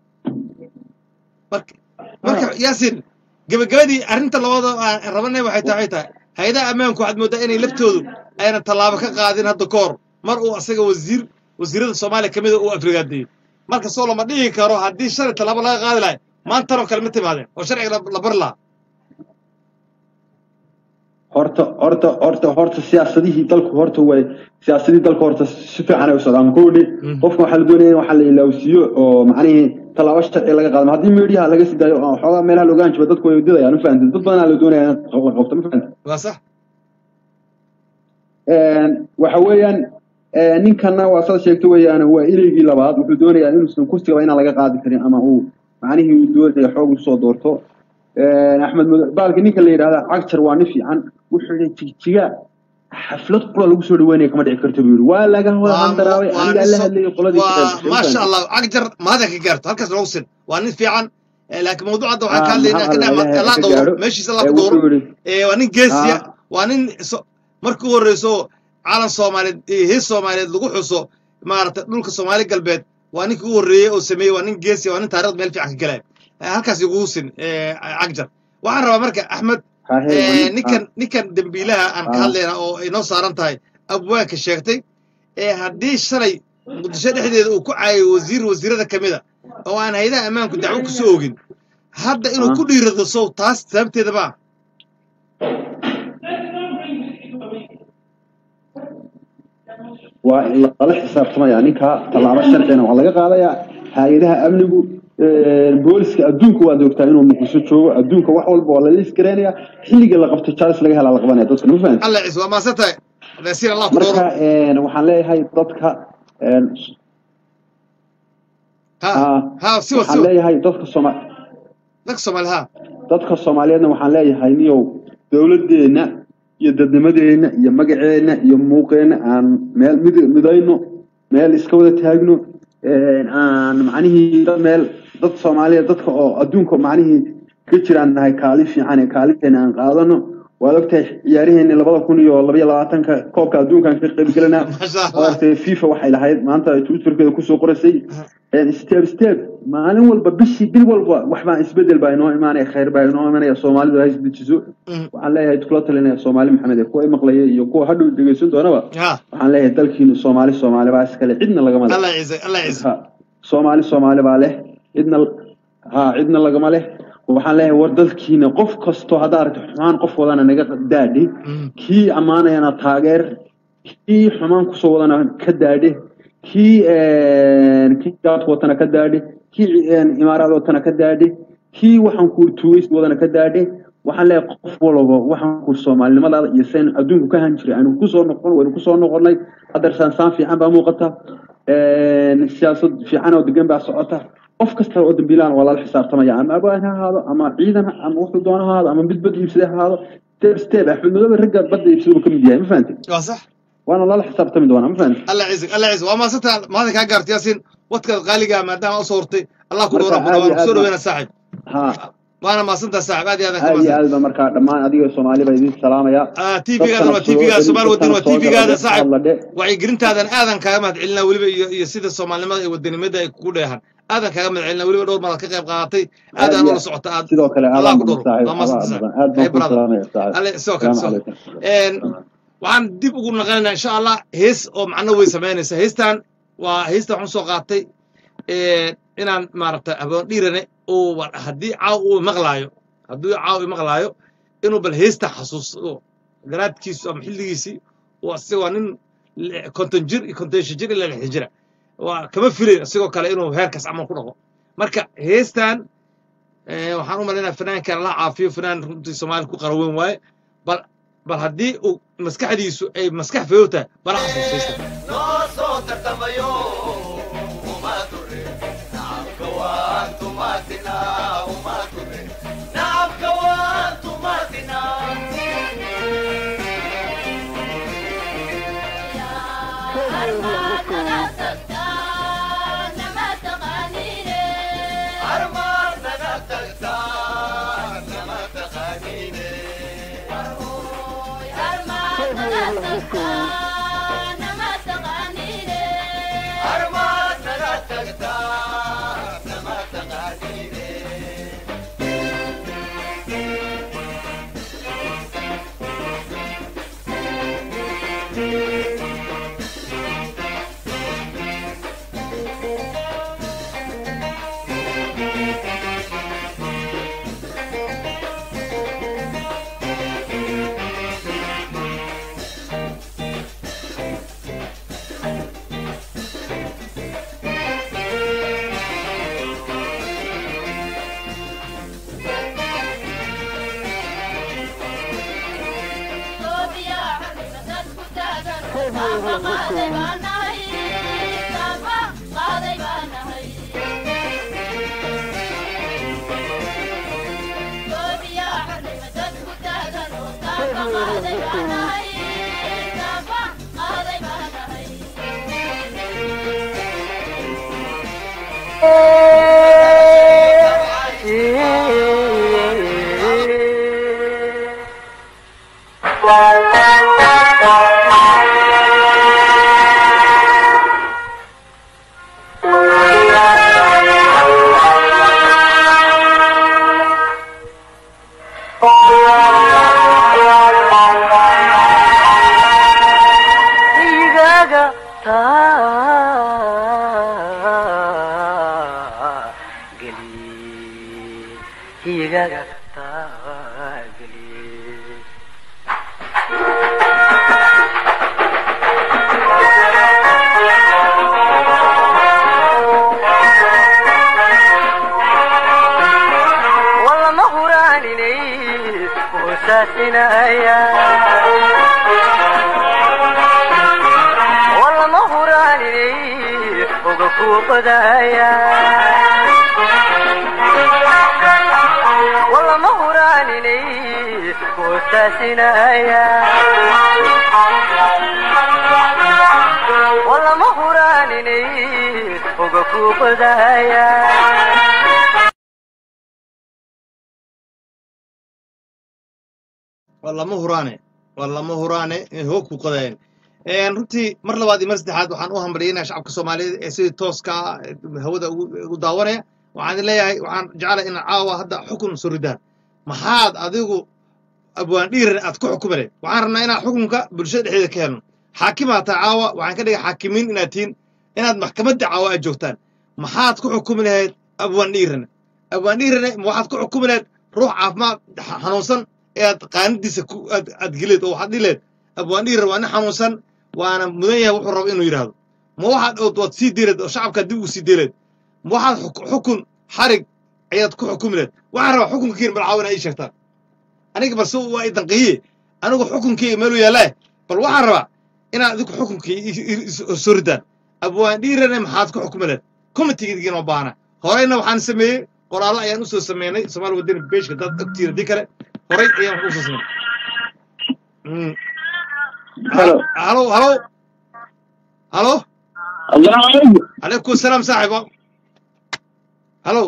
marka marka yaasin gabagabadii arrinta labada aan rabanay waxay tahay waxay tahay hay-adaha ammaanku waxaad moodaa inay laftoodu aynan tallaabo ka qaadin hadda ka hor mar uu asaga wasiir wasiirada soomaaliya ka mida uu afrigaadeeyey marka soo lama dhihi karo haddii shalay tallaabo laga qaadi lahay maantanoo kale ma timaadeen oo sharciga la- la bari lahaa horta horta horta horta siyaasadihii dalku horta way siyaasadihii dalku horta si fiican ay u socdaan kowdhi Mm. qofka waxaa la doonaya in waxaa la ilaawsiiyo oo macnihii tallaabo sharci laga qaadamo haddii meediyaha laga sii daayo oo xoogaa meelaha la ogaan jiba dadku way wadadayaan ma fahamtid dad badanaa la doonaya in la qabto ma fahamtid waa sax Een, waxa weeyaan ee, ninkana waa saad sheegto weeyaan waa ileygii labaad wuxuu doonayaa inuusan kursigaba inaan laga qaadi karin ama uu macnihii uu doonaya xoog usoo doorto Een, axmed mado baalka ninka la yidhahda cagjar waa nin fiican wuxuu yihi jigjiga xaflad qura lagu soo dhaweynaya kama dhici karto buu yidhi waa laga waa handaraabay waa anigaa la nin hadlayay so- qoladii waa shaqeysay, ma maasha fahamtid? allah cagjar mahada ka gaarto halkaas noogu sin waa nin fiican Eh, laakiin mawduuca hadda waxaan Ah, ka hadlaynaa maxaa ka Allah dhama ilaahay la ka dhowro gaadho. meeshiisa la Ee, dhowro wuxuu yidhi Eh, waa nin geesiya Ah. waa nin so- markii u horreyso calan soomaaliyeed iyo hees soomaaliyeed lagu xuso maaragtay dhulka soomaali galbeed waa ninkii u horreeyey oo sameeyey waa nin geesiya waa nin taarikhda meel fiican ka galaya Eh, halkaas igugu sin eh, cagjar waxaan rabaa marka axmed Ha, hey, waa Eh, nin- ninkan ninkan dembiilaha aan ka Ah. hadlayna oo ay noo saaran tahay abwaanka sheegtay ee haddii shalay muqdisho dhexdeeda uu ku caayay wasiir wasiirada ka mida oo aan haydaha ammaanku dacwo kusoo ogin hadda inuu Ah. ku dhiirado sow taas sababteeda ma waa in lala xisaabtamaya ninka tallaabo sharcina waa laga qaadayaa hay-adaha amnigu een, booliska adduunka waad ogtaa inuu muqdisho joogo adduunka wax walba waa lala isgareenaya xilliga la qabto jaalis laga helaa la qabanaya dadka ma fahamtid alla ciise waa maasan tahay nasiir allah ku marka dooro een, waxaan leeyahay dadka een, ha ah, ha siwa waxaan siwa leeyahay dadka sooma dadka soomaali ha dadka soomaaliyeedna waxaan leeyahay niyow dowladeenna iyo dadnimadeenna iyo magaceenna iyo muuqeenna aan meel mid midayno meel iska wada taagno een, aan macnihii dad meel dad soomaaliyeed dadka oo adduunka macnihii ka jiraan nahay kaali fiican ee kaalinteena aan qaadano waad ogtahay ciyaariheenni labada kun iyo labaiyo labaatanka koobka adduunkaan ka qaybgelanaa maasha allah maaragtay fifa waxay lahayd maanta ay twitterkeeda kusoo qoraysay een, step step maalin walba bishii bil walba waxbaa isbedel baa inoo imaanaya khayr baa inoo imaanaya soomaalidu ha isdejiso Mm. waxaan leeyahay kula talinaya soomaali maxamed ee kuwa i maqlaya iyo kuwa hadhow dhegeysan doonaba ha waxaan leeyahay dalkiinu soomaali soomaali baa iskale cidna lagama leh allah ciise allah ciise Ha, soomaali soomaali baa leh cidna ha cidna lagama leh waxaan leeyahay war dalkiina qof kastoo haddaa aragto xumaan qof wadana naga daadhi Mm. kii ammaanayana taageer kii xumaan kusoo wadana ka daadhe kii een, kii gaad watana ka daadhe kii een, imaaraad watana ka daadhe kii waxaan ku tuugays wadana ka daadhe waxaan leeyahay qof walba waxaan ku soomaalinimadaada iyo seen adduunku ka han jiray aynu kusoo noqon waynu kusoo noqonnay haddeer saansaan fiican baa muuqata siyaasad fiican oo degan baa socota qof kasta oo dambiilaan waa lala xisaabtamaya ama abaan ha ahaado ama ciidan ha- ama wuxuu doono ha ahaado ama mid bad iibsade ha ahaado step step axmed madoobe ragga badda iibsada buu ka mid yahay ma fahantay waa sax waana lala xisaabtami doonaa ma fahantay alla ciisig alla ciisig waa maasanta maada kaa gaarta yaasiin wadkaad qaaliga maadaama usoo hortay allah ku dhowra Marka badan aad iyo waan kusoo aad dhaweyna saaxib ha waana maasantaa saaxib aad iyo aad aad iyo ka aad ba markaa dhammaan adiga soomaali baa idin salaamaya tvgaadana waa tvgaada somaali wadani waa tvgaada saaxib hadladhe wacyigelintaadan aadan kaaga mahad celinaa weliba iyo iyo sida soomaalinimada iyo wadanimada ay kugu dheehan aadan kaaga mahad celinaa weliba dhowr madaad ka qayb qaadatay aadaan ula socota aad sidoo kale Allah aadaan ku badan dhowro. saaxiib Waa mahadsan aad saaxiib. badan aad Hey, baan ku brother. salaamaya saaxiib alle sidoo kale salaamu sidoo calaykum Een, waxaan dib ugu naqanaynaa insha allah hees oo macno way samaynaysa heestan waa heestan waxaan soo qaatay een, inaan maaragta haboon dhiirane oo wa- haddii caaw uu maqlaayo haddii caaw uu maqlaayo inuu bal heestan xasuusto garaadkiisu ama xilligiisii waa si waa nin li- konton jir iyo konton shan jir ilaa lixdan jira waa kama filayn isagoo kale inuu heerkaas camal ku dhaqo marka heestan eh, waxaan u malaynaya fanaankan la caafiyo fanaan runtii soomaali ku qaraweyn waaye bal bal haddii uu maskaxdiisu ay maskax fayow tahay bala xasuusaysta noo soo tartamayo uma dure nacabka waan tumatina uma dure nacabka waan tumatina armaad naga tagtaa nama taqaaniine armaad naga tagtaa nama taqaaniine igaga taageli igaga taageli walama huraaninay hosaasinaya walama huraaninay oga kuuqodaya walama huraaninay hosaasinaya walama huraaninay oga kuuqodaya waa lama huraane waa lama huraane inay hoog ku qodayeen Een, runtii mar labaad iyo mar saddexaad waxaan u hambalyeynaya shacabka soomaaliyeed ee sidii tooska ah ee hawada ugu ugu daawanaya waxaan idin leeyahay waxaan jeclahay in caawa hadda xukun soo ridaan maxaad adigu abwaan dhiiran aad ku xukumi lahayd waxaan rabnaa inaan xukunka bulshada dhexdeeda ka helno xaakimaa taa caawa waxaan ka dhigay xaakimiin inaad tihiin inaad maxkamadda caawa aad joogtaan maxaad ku xukumi lahayd abwaan dhiirane abwaan dhiirane ma waxaad ku xukumi lahayd ruux caafimaad xa- xanuunsan ee aad qaanidiisa ku aad aad geleed oo waxaad dhihi lahayd abwaan dhiiran waa nin xanuunsan waana mudan yahay wuxuu rabo inuu yidhaahdo ma waxaad ood waad sii deeleed oo shacabka dib ugu sii deeleed ma waxaad xuk- xukun xarig ayaad ku xukumi lahayd waxaan rabaa xukunkiin bal caawina ii sheegtaan aniga balse waa i danqiye anigu xukunkii meelu yaallaa bal waxaan rabaa inaad adigu xukunkii i- i- i- soo ridaan abwaan dhiirane maxaad ku xukumi lahayd committeegiin oo baana horeyna waxaan sameeyey qoraallo ayaan usoo sameynay soomaali wadani beeshka dad ogtiina dii kale horay ayaan wax usoo sameynay Mm. Hello. halo halo halo السلام عليكم عليكم السلام صاحب هلو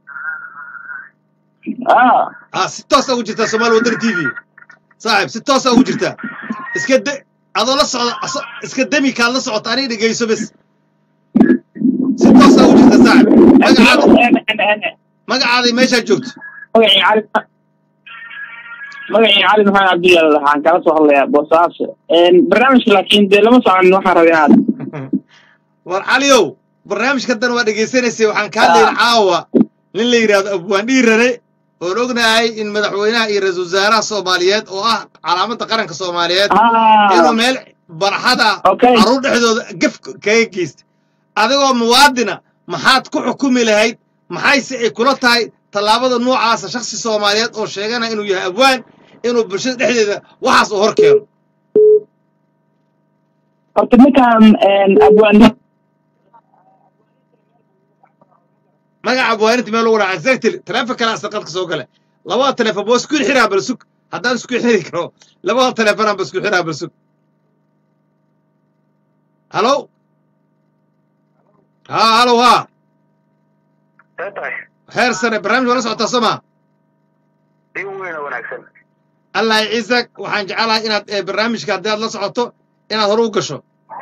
اه اه si toos ugu jirtaa soomaali wadani t v saaxib si toos ugu jirtaa iska de adoo la socda aso- iska demi kaad la socota aniga dhegeyso bes si toos ugu jirta saaxib magacaada magacaaday meeshaad joogto magacii cali magacii cali maxamed cabdiyaal waxaan kala soo hadlayaa boosaaso barnaamijka laakiin dee lama socon waxaan rabay inaad war caliow barnaamijka dan waa dhegeysanaysay waxaan ka hadlayna caawa nin la yidhaahdo abwaan dhiirane oon ognahay in madaxweynaha iyo ra-iisul wasaaraha soomaaliyeed oo ah calaamadda qaranka soomaaliyeed inuu meel barxada Okay. carruur dhexdooda gef kaga geysta adigoo muwaadina maxaad ku xukumi lahayd maxayse ay kula tahay tallaabada noocaasa shakhsi soomaaliyeed oo sheeganaya inuu yahay abwaan inuu bulshada dhexdeeda waxaas uu hor keeno horta ninkan abwaan magaca abwaaninta meel lagu dhaca exactly taleefon kale asal qadka soo gale labada taleefon baa isku xiraa bal sug haddaan isku xiri karo labada taleefonaan ba isku xiraa bal sug halo ha halo ha see tahay heer sare barnaamij waa la socotaa soo maa in weyn oo wanaagsan allah ciisak waxaan jecelahay inaad eh, barnaamijka haddii aad la socoto inaad hore u gasho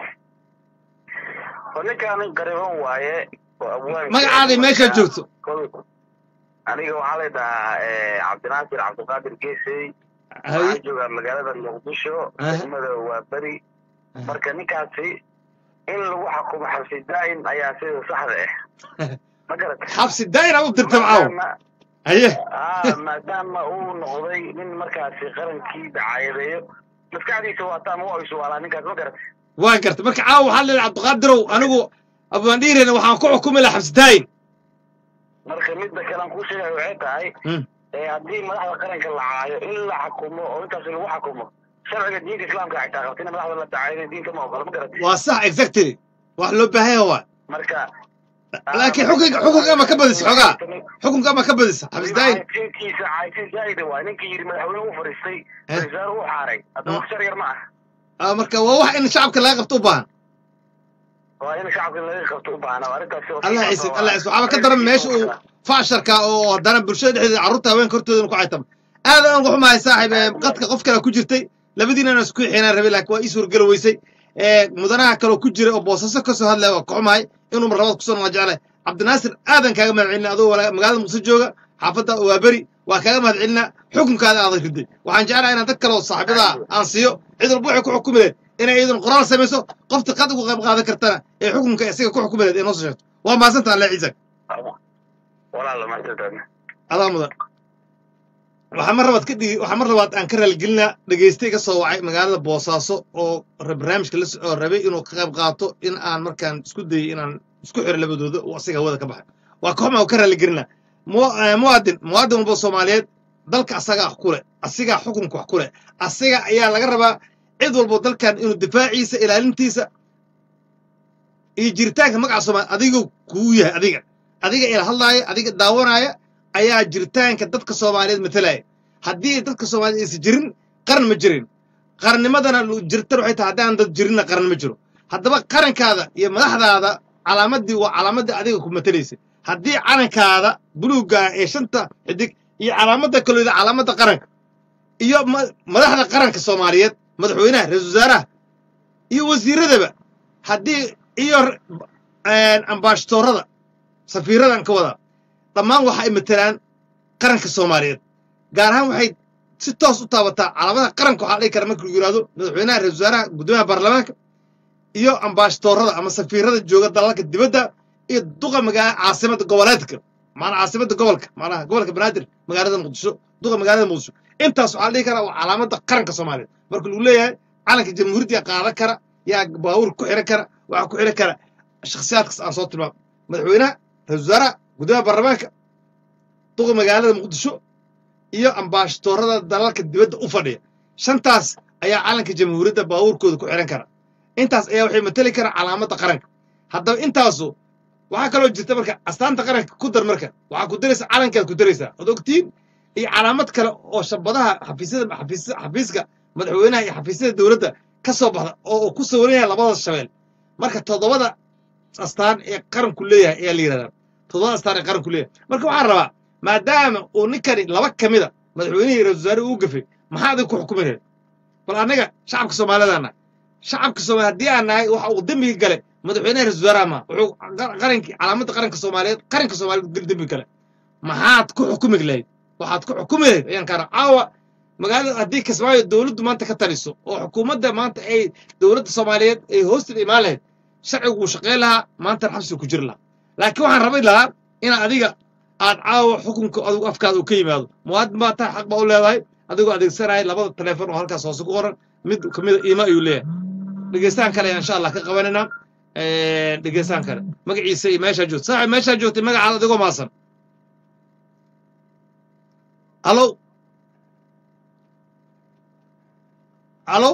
oo ninkaan gariban waaye oo abwaan magacaaday meeshaad joogto aniga waxaa la dhahaa cabdinaasir cabdiqaadir geesey Hay- waxaan joogaa magaalada muqdisho Aha. degmada waa beri marka ninkaasi in lagu xakumo xabsi daa'im ayaa sida saxda ah ma garat xabsi daa'ira u dirta macaaw haye ah maadaama uu noqday nin markaasi qarankii dacaayadeeyo maskaxdiisa waata ama waa isuwaalaa ninkaas ma garat waa garta marka caawa waxaa leedahay cabdiqaadirow anigu abaan dhiirayna waxaan ku xukumi lahaa xabsi daa'in marka midda kale aan kuu sheegaya waxay tahay Mm. ee haddii madaxda qaranka la caayo in la xakumo oo intaas lagu xakumo sharciga diinta islaamka xitaa qabta in madaxda la dacaayo diinta ma ogola ma garat waa sax exactly wax loo baahan yahay waa marka laakiin xukunka xukunka ma ka badisa xogaa xukunka ma ka badisa xabsi daa'in caysinkiisa caysin zaa'ida waa ninkii yidhi madaxweyne u fadhiistay Eh. raiisaar u xaaray hadda Mm. wax shar yar ma ah Ah, marka waa wax in shacabka laga qabto u baahan waa in shacabka laga qabto u baahna arrintaasi oo allah sidaas ciise oo allah ah. ciise waxaaba ka daran meesha uu faasharka oo haddana bulshada dhexdeeda carruurta haweenka hortooda ku caytama aad aan uga xumahay saaxiib ee qadka qof kale ku jirtay labadiinana isku xinaan rabay laakiin waa ii suurgeli weysay ee mudanaha kaloo ku jira oo boosaso ka soo hadlaya waa ka xumahay inuu mar labaad kusoo noqon jeclay cabdinaasir aadan kaaga mahad celina adoo wala- magaalada muqdisho jooga xaafadda waa beri waa kaaga mahad celina xukunkaada aadan riday waxaan jeclahay inaan dad kale oo saaxiibada aan siiyo cid walba waxay ku xukumi lahayd inay iyadun qoraal samayso qofta qad uga qayb qaadan kartana ee xukunka isaga ku xukumi lahayd ee noo soo sheegto waa mahadsanta alle ciisak walaala mahadsantaadna adaa mudan waxaa mar labaad ka dhigi waxaa mar labaad aan ka raaligelinaa dhegeystay ka soo wacay magaalada boosaaso oo ra- barnaamijka la so- oo rabay inuu ka qayb qaato in aan markaan isku dayay inaan isku xiro labadooda oo asiga hawada ka baxay waa ka xumaa oo ka raaligelinaa mu- eh, muwaadin muwaadin walba soomaaliyeed dalka asagaa wax ku leh asigaa xukunka wax ku leh asiga ayaa laga rabaa cid walbo dalkan inuu difaaciisa ilaalintiisa iyo jiritaanka magaca soomaaliya adiga kuu yahay adiga adiga ila hadlaaya adiga daawanaya ayaa jiritaanka dadka soomaaliyeed matalaya haddii dadka soomaaliyeed aysan jirin qaran ma jirin qarannimadana lu- jirtan waxay tahay haddaan dad jirinna qaran ma jiro haddaba qarankaada iyo madaxdaada calaamadii waa calaamadii adiga ku matalaysa haddii calankaada buluugga ee shanta xidig iyo calaamadda kaleeda calaamadda qaranka iyo ma- madaxda qaranka soomaaliyeed madaxweynaha ra-iisul wasaaraha iyo wasiiradaba haddii iyo ambaashatoorada safiiradan ka wadaa dhammaan waxa ay matelaan qaranka soomaaliyeed gaar ahaan waxay si toos u taabataa calaamadaha qaranka waxaa la dhihi kara marka lagu yidhahdo madaxweynaha ra-isul wasaaraha guddoomiyaha baarlamaanka iyo ambaashatoorada ama safiirada jooga dalalka dibadda iyo duqa magaa caasimada goboleedka maanaa caasimada gobolka maanaha gobolka banaadir magaalada muqdisho duqa magaalada muqdisho intaas waxaa la dhihi karaa waa calaamada qaranka soomaaliyeed marka lagu leeyahay calanka jamhuuriyadda qaadan kara yaa baawur ku xiran kara waxaa ku xiran kara shakhsiyaadkaas aan soo tilmaamo madaxweynaha ra-isul wasaaraha guddoomiyaha baarlamaanka duqa magaalada muqdisho iyo ambaashatoorada dalalka dibadda u fadhiya shantaas ayaa calanka jamhuuriyadda baawurkooda ku xiran kara intaas ayaa waxay mateli karaa calaamadda qaranka haddaba intaasu waxaa kaloo jirta marka astaanta qaranka ku dar marka waxaa ku daraysa calankaad ku daraysaa od ogtiin iyo calaamad kale oo shabadaha xafiisyada xafiis- xafiiska madaxweynaha iyo xafiisyada dowladda ka soo baxda oo uu ku sawiranaya labada shabeel marka toddobada astaan ee qaranku leeyahay ayaa la yidhahdaa toddobada astaan ee qaranku leeyahay marka waxaan rabaa maadaama uu ninkani laba ka mida madaxweynihii iyo ra-iisul wasaare uu gafay maxaa adiga ku xukumi lahayd bal annaga shacabka soomaalidaana shacabka soomaali haddii aan nahay waxa uu dembiga gale madaxweynaha ra-iisul wasaaraha ma wuxuu qa- qarankii calaamadda qaranka soomaaliyeed qaranka soomaaliyeed gal dembi gale maxaad ku xukumi lahayd waxaad ku xukumi lahayd ayaan kaara caawa magaalada haddii kismaayo dowladdu maanta ka taliso oo xukuumadda maanta ay dowladda soomaaliyeed ay hoosteeda imaan lahayd sharcigu wuu shaqayn lahaa maantana xabsiga ku jiri lahaa laakiin waxaan rabay lahaa in adiga aad caawa xukunka adigu afkaada uu ka yimaado muwaadin baa tahay xaq baa u leedahay adigoo adeegsanaya labada taleefon oo halkaas hoose ku qoran mid kamida iima ayuu leeyahay dhegeystaan kale ayaan insha allah ka qabanayna dhegeystaan kale magaciisa iyo meeshaa joogta saaxib meeshaa joogtay magacaada adigoo maasan alo alo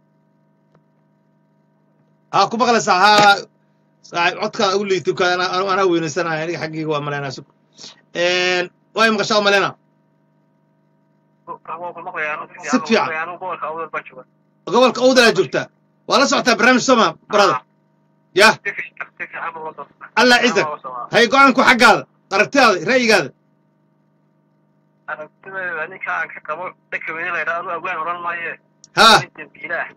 haa ku maqlaysaa haa saaxib codkaa ugu liitay ka anaa anaa weynaysanaya aniga xaggayga waa malaynaa sug way maqashaa u malaynaa Si fiican. gobolka owdalaa joogtaa waa la socotaa barnaamij soma brother yah allah ciisak hay go-aanku xaggaada aragtidaada ra'yigaada aragtideeda ninka aan ka qabo dhaka weyne la yidhaahdo awgaan odhan maaye haa dembiilaah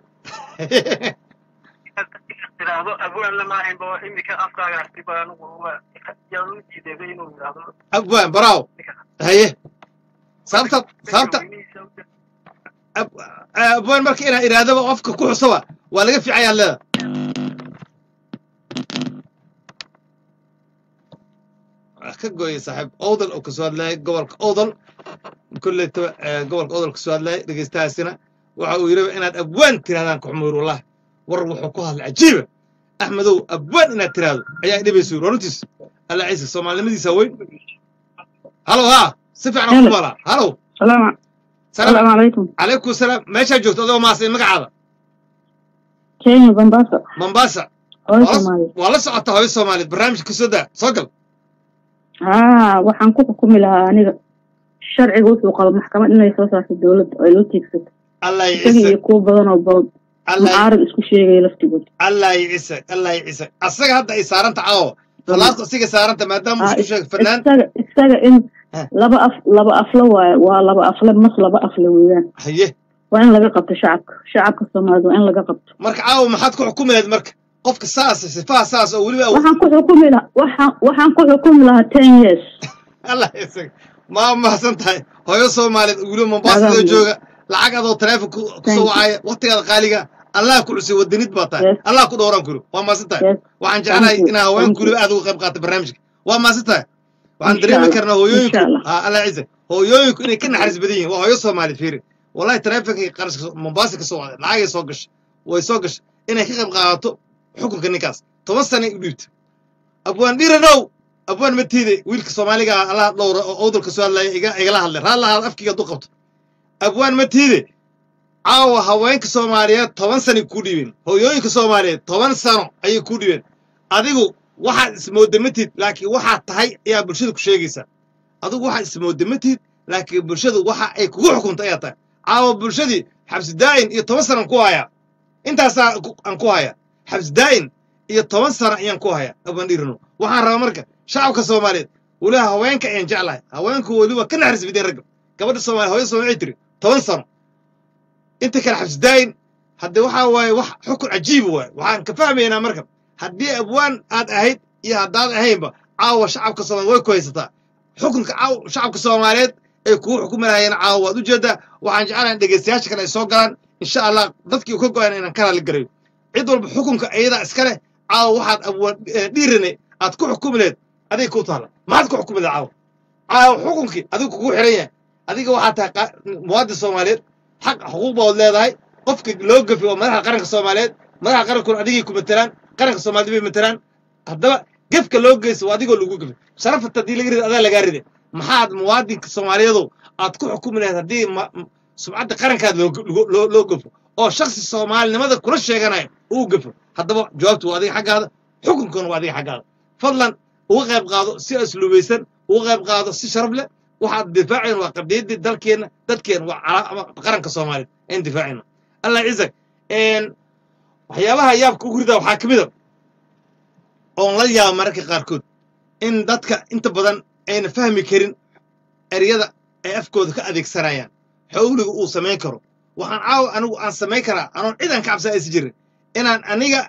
tiraahdo abwaan lama ahayn bo imika afkaaga arti ba anigu yaan u diideebay inuu yidhaahdo abwaan baraaw haye sababta sababta ab- abwaan marka inaa iraadaba qofka ku xusaba waa laga fiicayaa leeda waa ka gooyay saaxiib owdal oo kasoo hadlayay gobolka owdal kolletaba gobolka owdal kasoo hadlayay dhegeystahaasina waxa uu yidhi inaad abwaan tirahdaan kuxumuur wallahi war wuxuu ku hadlay cajiiba axmedow abwaan inaad tiraahdo ayaa dhibaysa yuri runtiis alla ciise soomaalinimadiisa weyn halo haa si fiican aan ku maalaa halo salaam salaam salaamu calaykum calaykum salaam meeshaa joogto adoo maasay magacaada kenya bambasa mombasa hooyo waa la- soomaaliya waa la socota hooyo soomaaliyeed barnaamijka kasoo daa soo gal haa waxaan ku xukumi lahaa aniga sharciga wuxuu qabo maxkamad inay soo saarto dowladda oo ay loo tiegsato allah isaga ciise iyo kuwo badan oo badan allah mucaarad isku sheegaya laftigood allah ciise allah ciise asaga hadda ay saaranta caawo falaadku asiga saaranta maadaama uu Haa, isku is- sheegay fanaan isaga isaga in Heh. laba af laba afle waaye waa laba afle mas laba afle weeyaan haye waa in laga qabto shacabka shacabka soomaalida waa in laga qabto marka caawo maxaad ku xukumi lahayd marka qofka saas sifaha saas oo weliba waxaan ku xukumi lahaa waxaan waxaan ku xukumi lahaa ten years allah ciise ma mahadsan tahay hooyo soomaaliyeed oo weliba mombasa Nagaan loo weyn. jooga lacag adoo taleefon ku Thank kusoo you. wacaya waqtigaada qaaliga allah ku cusay wadanid baa tahay Yes. allah ku dhowraan kuri waa mahadsan tahay Yes. waxaan jeclahay Thank you. inaa haweenku Thank you. weliba aad uga qayb qaata barnaamijka waa mahadsan tahay waxaan Insha dareemi Allah. karnaa hooyooyinku Insha Allah. haa allah ciise hooyooyinku inay ka naxariis badan yihiin waa hooyo soomaaliyeed fiiri wallahi taleefonkay qarashka mombasa ka soo wacday lacagay soo gashay way soo gashay inay ka qayb qaadato xukunka ninkaas toban sanay u dhiibta abwaan dhiranow abwaan matiide wiilka soomaaliga ah allah dhowra oo owdalka soo hadlaya iga igala hadlay raad lahaad afkiga hadduu qabto abwaan matiide caawa haweenka soomaaliyeed toban sanay ku dhiibeen hooyooyinka soomaaliyeed toban sano ayay ku dhiibeen adigu waxaad ismoodamatid laakiin waxaad tahay ayaa bulshada ku sheegaysaa adigu waxaad ismoodamatid laakiin bulshadu waxa ay kugu xukunta ayaa tahay caawa bulshadii xabsi daa'in iyo toban sano aan ku hayaa intaasaa ku- aan ku hayaa xabsi daa'in iyo toban sano ayaan ku hayaa abaan dhirino waxaan rabaa marka shacabka soomaaliyeed weliba haweenka ayaan jeclahay haweenku weliba ka naxariis bideen ragga gabadha soomaaliya hooyada soomaaliya waxay tiri toban sano inta kale xabsi daa'in haddii waxaa waaye wax xukun cajiiba waaye waxaan ka fahmaynaa marka haddii abwaan aad ahayd iyo haddaad ahaynba caawa shacabka soomaaliya way ku haysataa xukunka caawa shacabka soomaaliyeed ay kugu xukumi lahayeen caawa waad ujeedaa waxaan jeclahay in dhegeystayaasha kale ay soo galaan insha allah dadkii uu ka go-an inaan ka raalli garayo cid walba xukunka iyadaa iska leh caawa waxaad abwaan dhiirane aad ku xukumi laheed adiga ku taala maxaad ku xukumi lahed caawa caawa xukunkii adigu kugu xiran yahay adiga waxaa tahay qa- muwaadin soomaaliyeed xaq xuquuq baad leedahay qofka loo gafi waa madaxda qaranka soomaaliyeed madaxda qarankuna adigay ku matelaan qaranka soomaalida bay matelaan haddaba gefka loo geysta waa adigoo lagu gafi sharafata haddii laga rida adaa lagaa ride maxaad muwaadinka soomaaliyeedu aad ku xukumi lahayd haddii ma- m- sumcadda qarankaad loo loo- loo loo gafo oo shaksi soomaalinimada kula sheeganaya uu gafo haddaba jawaabtu waa adiga xaggaada xukunkuna waa adiga xaggaada fadlan uga qayb qaado si asluubaysan uga qayb qaado si sharaf leh waxaad difaaceen waa qadiyaddii dalkeenna dadkeenna waa calaa- ama qaranka soomaaliyeed ayaan difaacayna allah cizak waxyaabaha yaabka ugu ridaa waxaa ka mid a oon la yaaba mararka qaarkood in dadka inta badan ayna fahmi karin eryada ay afkooda ka adeegsanayaan xowliga uu samayn karo waxaan caawa anigu aan samayn karaa anoon cid aan ka cabsan aysan jirin inaan aniga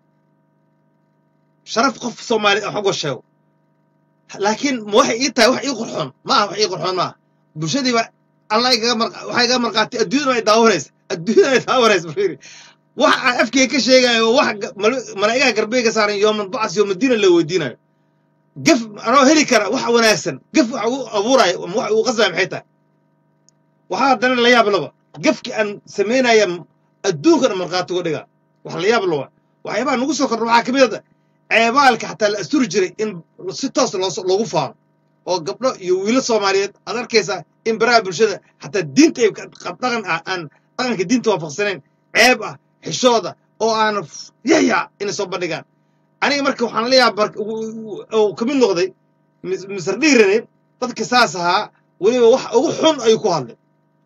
sharaf qof soomaali ah uga sheego laakiin ma waxay ii tahay wax ii qurxoon ma aha wax ii qurxoon ma aha bulshadiiba allah igaga mar waxay iga marqaatay adduunyada ay daawanaysa adduunyada ay daawanaysa fiiri wax aan afkeyga ka sheegayo wax ga- mal- malaa'igaha garbeyga saaran yooman bacas yoomadiina la weydiinayo gaf anoo heli kara wax wanaagsan gaf wax uu abuurayo ama wax uu qasbaya maxay tahay waxaa haddana la yaab laba gafki aan samaynaya adduunkana markhaati uga dhiga wax la yaab laba waxyaabaha nagu soo kordha waxaa ka mid a ceebaalka xataa la asturi jiray in si toos loo- loogu faano oo gabdho iyo wiilo soomaaliyeed aad arkaysaa in baraha bulshada xataa diinta ay ka- qab dhaqan ah aan dhaqanka diinta waafaqsanayn ceeb ah xishooda oo aan yahya inay soo bandhigaan aniga marka waxaan la yaaba marka oo ka mid noqday mis- misar dhiirane dadka saas ahaa weliba wax ugu xun ayuu ku hadlay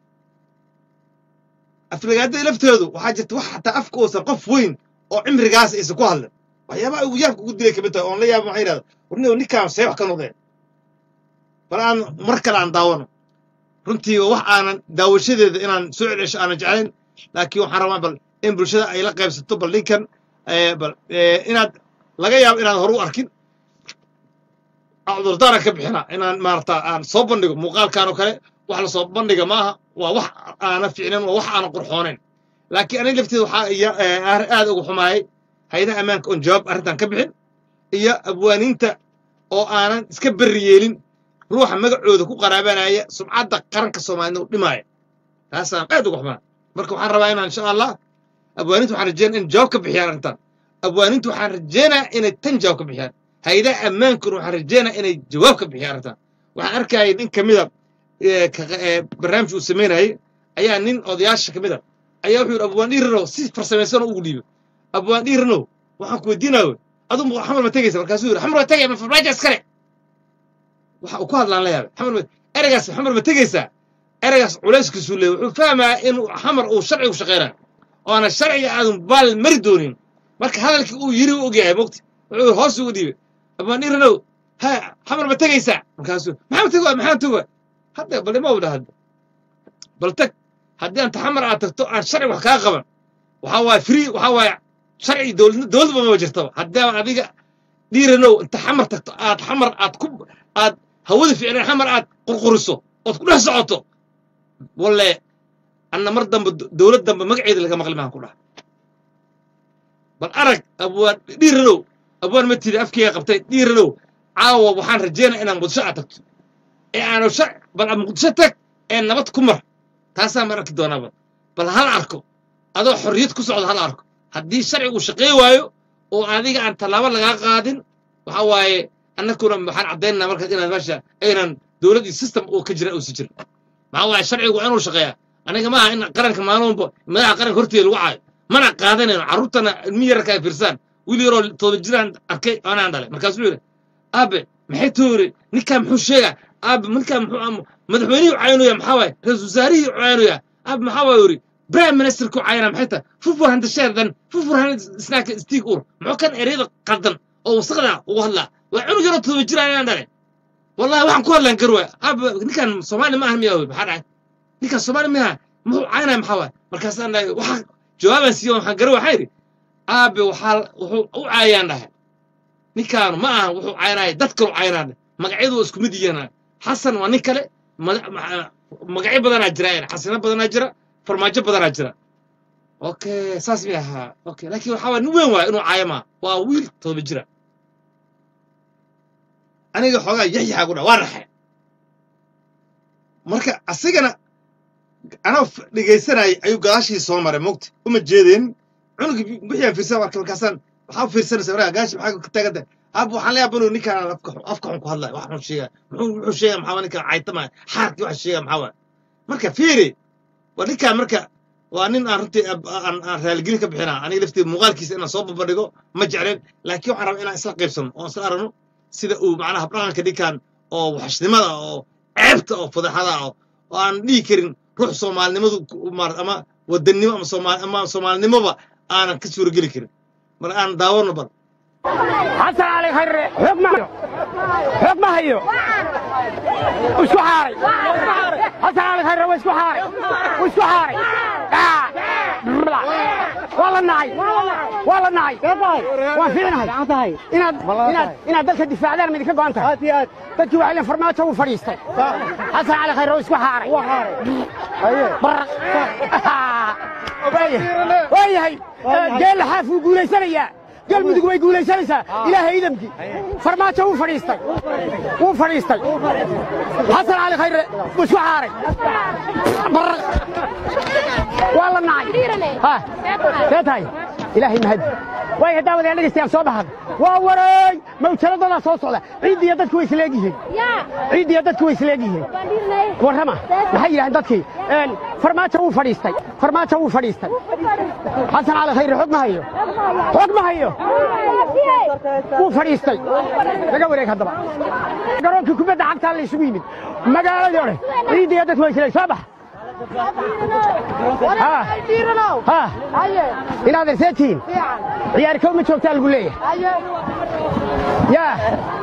aflagaadada lafteedu waxaa jirta wax xataa afka uusan qof weyn oo cimrigaas aysan ku hadlin waxyaabaha ugu yaabka ugu dilay kamid tahay oon la yaaba waxay yidhahda warnigo ninkaan see wax ka noqdeen bal aan mar kale aan daawano runtii wax aanan daawashadeeda inaan soo celcesho aanan jeclayn laakiin waxaan rabaa bal in bulshada ay la qaybsato bal ninkan eh, bal eh, inaad laga yaabo inaan hore u arkin cudurdaara ka bixina inaan maarata aan soo bandhigo muuqaalkan oo kale wax la soo bandhiga maaha waa wax aana fiicnayn waa wax aana qurxoonayn laakiin aniga lafteeda waxaa iya- eh, aar- aad uga xumaayay haydaha ammaanka oon jawaab arrintan ka bixin iyo abwaaniinta oo aanan iska berri yeelin ruuxa magacooda ku qaraabanaya sumcadda qaranka soomaalida u dhimaaya taasaan aad uga xumaa marka waxaan rabaa inaan insha allah abwaaninta waxaan rajeynaa in jawaab ka bixiyaan arrintan abwaaninta waxaan rajeynaa inay tan jawaab ka bixiyaan haydaha ammaankuna waxaan rajeynaa inay jawaab ka bixiyaan arrintan waxaan arkayay nin ka mida ee, ka- ee, barnaamij uu samaynayay ayaa nin odayaasha ka mida ayaa wuxuu yidhi abwaan dhiiranow si farsamaysanoo ugu dhiibay abwaan dhiiranow waxaan ku weydiinaayo aduu xamar ma tegaysa markaasuu yidhi xamar ma tegaya ma farmaajo iskale waxa uu ku hadlaan la yaabay xamar ma ereygaas xamar ma tegaysaa ereygaas culayskiisuu leeyahy wuxuu fahmayaa in xamar uu sharcigu shaqaynayo oona sharciga aadan baal mari doonin marka hadalkii uu yiri u ogyahay mogti wuxuu hoos ugu dhiibay abaan dhiranow ha xamar ma tegaysaa markaasuu maxaa tego maxaa tego hadda bal ima dhaha bal tag haddii anta xamar aad tagto aan sharci wax kaa qaban waxaa waaye free waxaa waaye sharci dowlad dowladba ma jirtaba haddii aan adiga dhiiranow inta xamar tagto aad xamar aad ku aad hawada fiicnay xamar aad qurquriso ood ku dhex socoto walle anna mar dambe dowlad dambe magaceeda laga maqli maahan ku dhaha bal arag abwaan dhiiranow abwaan ma tiri afkeyga qabtay dhiiranow caawa waxaan rajeynaa inaan muqdisho aad tagto ee aanu sha bal aad muqdisho tag ee nabad ku mar taasaan ma arki doonaaba bal hal arko adoo xorriyad ku socdo hal arko haddii sharcigu shaqey waayo oo adiga aan tallaabo lagaa qaadin waxa waaye annakuna waxaan caddaynanaa markaas inaan meesha aynan dowlad iyo system oo ka jira uusi jirin maxaa waaye sharcigu waa inuu shaqeeyaa aniga maaha in qaranka maalmoba madaxa qaranka horteeda lagu caayo mana qaadanayno carruurtana ilmi yararka ay fiirsaan wiil yaroo todoba jiraan arkay anaan dhalay markaasuu yidhi aabe maxay too yidhi ninkaa muxuu sheegaa aabe ninkaa muxuu am- madaxweynihii caynaya maxaa waaye ra-iisul wasaarihii caynaya aabe maxaa waaye yidhi prime ministerku cayana maxay tahay fufur handa sheerdan fufur handa snaaka stiig ur muxuu kan ereyada qaldan oo wasaqda ugu hadlaa waa cunug yaroo todoba jiraan anaan dhalay wallahi waxaan ku hadlaan garwa aabe ninkaan soomaali ma ahan miyaa wey maxaa dhacay ninkaan soomaali miyaa muxuu caynaya maxaa waaye markaasaan dhahay waxaa jawaabaan siiyo waxaan gara waxaa yidhi aabe waxaa wuxuu u caayaan dhahay ninkaanu ma aha wuxuu caynaya dad kalu caynaan magacyadu waa isku mid yihiin xasan waa nin kale mada- ma- magacyo badanaa jira yani xasino badanaa jira farmaajo badanaa jira okay saas mi ahaa okay laakiin waxaa waa nin weyn waaya inuu caayo maa waa wiil todoba jira aniga xoogaa yaxyaxaa ku dha waa raxe marka asigana anoo f- dhegaysanayay ayuu gadaashii soo maray mogta uma jeedeen cunugii wixii aan fiirsan marka markaasaan waxaa u fiirsanaysa markaa gaashi maxaa ka taaganta aab waxaan leeyahay banu ninkaan afka xun- afka xun ku hadlaya wax xun sheega muxuu muxuu sheega maxaa waa ninkaan caytama xaarkii wax sheega maxaa waa marka fiiri waa ninkaan marka waa nin aan runtii ab- aan aan raaligelin ka bixinaa aniga laftii muuqaalkiisa inaan soo babadhigo ma jecleen laakiin waxaan rabaa inaan isla qaybsano oo isla aragno sida uu macnaha habdhaqanka ninkan oo waxashnimada oo ceebta oo fadeexada oo oo aan dhihi karin ruux soomaalinimadu ku- maar- ama wadannimo ama soomaal ama soomaalinimoba aanan ka suurageli karin marka aan daawano bal xasan cali khayre xoog ma hayo xoog ma hayo isku xaaray xasan cali khayre waa isku xaaray wuu isku xaaray Ah. waa la nacay waa la nacay waan fiicnahay inaad inaad inaad dalka difaacdaan ma idinka go'an tahay dadkii waxay leen farmaajo wuu fadhiistay xasan cali khayre waa isku xaaray baraq waa yahay geella xaaf wuu guulaysanayaa galmudug way guulaysanaysaa ilaahay idamkii farmaajo wuu fadhiistay wuu fadhiistay xasan cali khayre wuu isku xaaray baraq waa la nacay Ha, see tahay ilaahay mahadi waay hadaawadeen dhegaystayaal soo baxada waa wareey mawjaladoodaa soo socda ciiddiiyo dadku way isleegyihiin ciiddiiyo dadku way isleegyihiin warrama maxay yidhahdeen dadkii Een, farmaajo wuu fadhiistay farmaajo wuu fadhiistay xasan cali khayre xog ma hayo xog ma hayo wuu fadhiistay laga wareeg haddaba garoonkii kubadda cagtaa la isugu yimid magaaladii odhe ciiddiiyo dadku way isleeg soo bax ha inaad erseetihiin ciyaari kow ma joogtaa lagu leeyahay yaa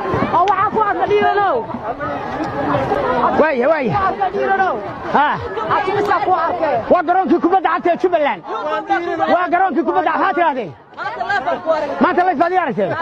waaya waaya ha waa garoonkii kubadda cagta ee jubbaland waa garoonkii kubadda maxaa tidhahdeen maanta lays baad ii aragteen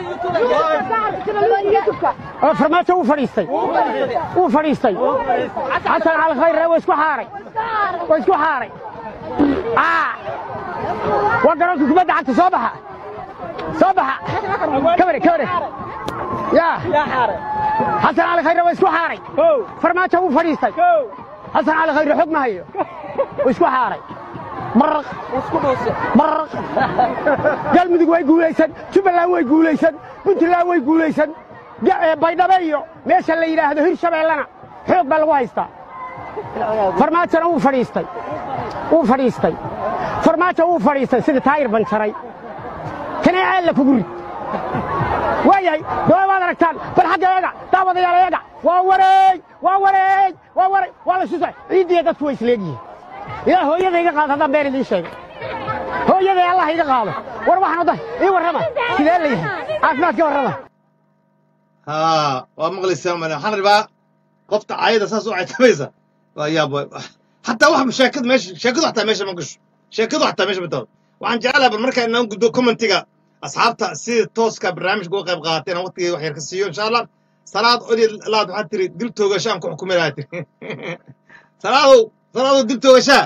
oo farmaajo wuu fadhiistay wuu fadhiistay xasan cali khayre waa isku xaaray waa isku xaaray Aa. waa garoonkii kubadda cagta soo baxa soo baxa ka wareeg ka wareeg yaa xasan cali khayre waa isku xaaray farmaajo wuu fadhiistay xasan cali khayre xog ma hayo waa isku xaaray baraq baraq galmudug way guulaysan jubbaland way guulaysan puntland way guulaysan Ga- ee, baydhabo iyo meesha la yidhaahdo hirshabeellana xoog baa lagu haystaa farmaajona wuu fadhiistay wuu fadhiistay farmaajo wuu fadhiistay sidii taayir banjaray kanee aalla kugu rid waayahay dawaa waad aragtaan bal xagga eega daawadayaal eega waa wareey waa wareey waa wareey waa la susa ciiddiya dadku way isleegyihiin ilaa hooyada iga qaado haddaan been idiin sheegay hooyaday allah iga qaado war waxaan odahay ii warrama sidee la yahay caafimaadka warrama ها ومغلسة من حنربا قفت عايدة ساس وعي تميزة يا بوي حتى واحد مشاكل ماشي شاكل حتى ماشي ما قش شاكل حتى ماشي بتو وعن جعلها بالمركز انهم قدو كومنتيغا اصحابتا سي توسكا برنامج جو قيب قاتين وقتي وحير كسيو ان شاء الله صلاة اولي لا waxaad tiri dil toogashaan ku xukuminayaa tiri salaadow salaadow dil toogashaa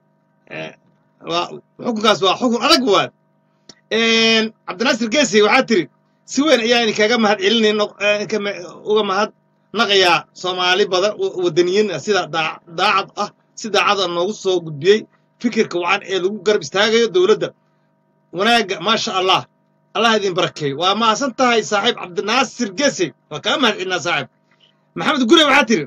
xukunkaas waa xukun adag waad cabdinaasir geesi waxaad tiri si weyn ayaa idinkaga mahad celinayna uga mahad naqayaa soomaali badan oo wadaniyiin ah sida daa- daacad ah si daacada noogu soo gudbiyey fikirka wacan ee lagu garab istaagayo dowladda wanaagga maasha allah allah idin barakeeyo waa mahadsan tahay saaxiib cabdinaasir gesi waa kaga mahad celinaa saaxiib maxamed gure waxaa tiri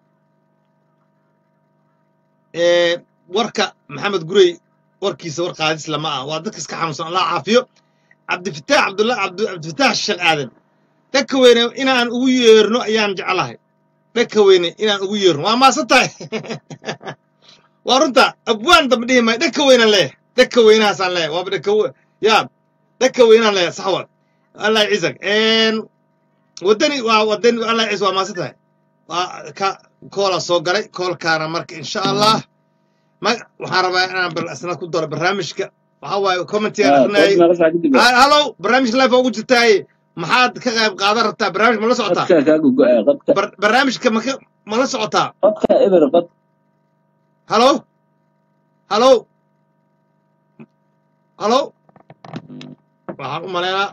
ee, warka maxamed gurey warkiisa war qaadis lama ah waa dadka iska xanuunsan allah caafiyo cabdifataax cabdulla cabdu- cabdifataax sheekh aadan dhaka weyne inaan ugu yeerno ayaan jeclahay dhaka weyne inaan ugu yeerno waa maasan tahay waa runta abwaan dambe dhihi maayo dhaka weynaan leeyahay dhaka weynahaasaan leeyahay waaba dhaka we- yaa dhaka weynaan leeyahay sax waa allah ciisak wadani waa wadani allah ciis waa maasan tahay waa ka koola soo galay koolkaana marka insha allah ma waxaan rabaa inaan bal isna ku daro barnaamijka waxaa waaye commentiga akrinayay Ha- hallow barnaamij live ugu jirtaaye maxaad ka qayb qaadan rabtaa barnaamij ma la socotaa Bar- barnaamijka ma ka- ma la socotaa hallow hallow hallow waxaan u malaynaa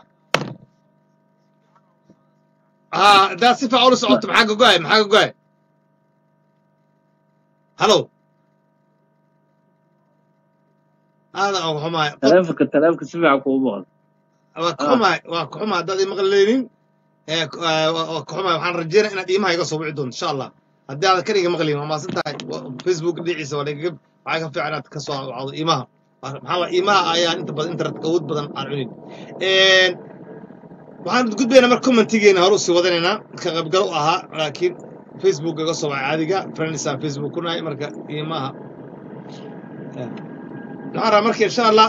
ha haddaad si fiican ula socoto maxaa ka go'ay maxaa ka go'ay hallow aadan uga xumaay taleefanka taleefanka si fiican kuuma maqan waa ka xumaay waa ka xumaay haddaad ima maqlaynin ee k- ee, waa waa ka xumaay waxaan rajeynaya inaad iimaha iga soo wici doonto insha allah haddii aadan kan iga maqlayn waa maasan tahay Wa- facebook dhinaciisa waa lagaga waxaa ka fiican inaad ka soo wacdo iimaha maxaa waay iimaha ayaan inta badan internetka awood badan aan cunin waxaan gudbaynaa marka commentigeena hore usii wadanaynaa ka qaybgal u ahaa laakiin facebook iga soo wacay caadiga friendsaan facebook ku nahay marka iimaha waxaan rabaa marka insha allah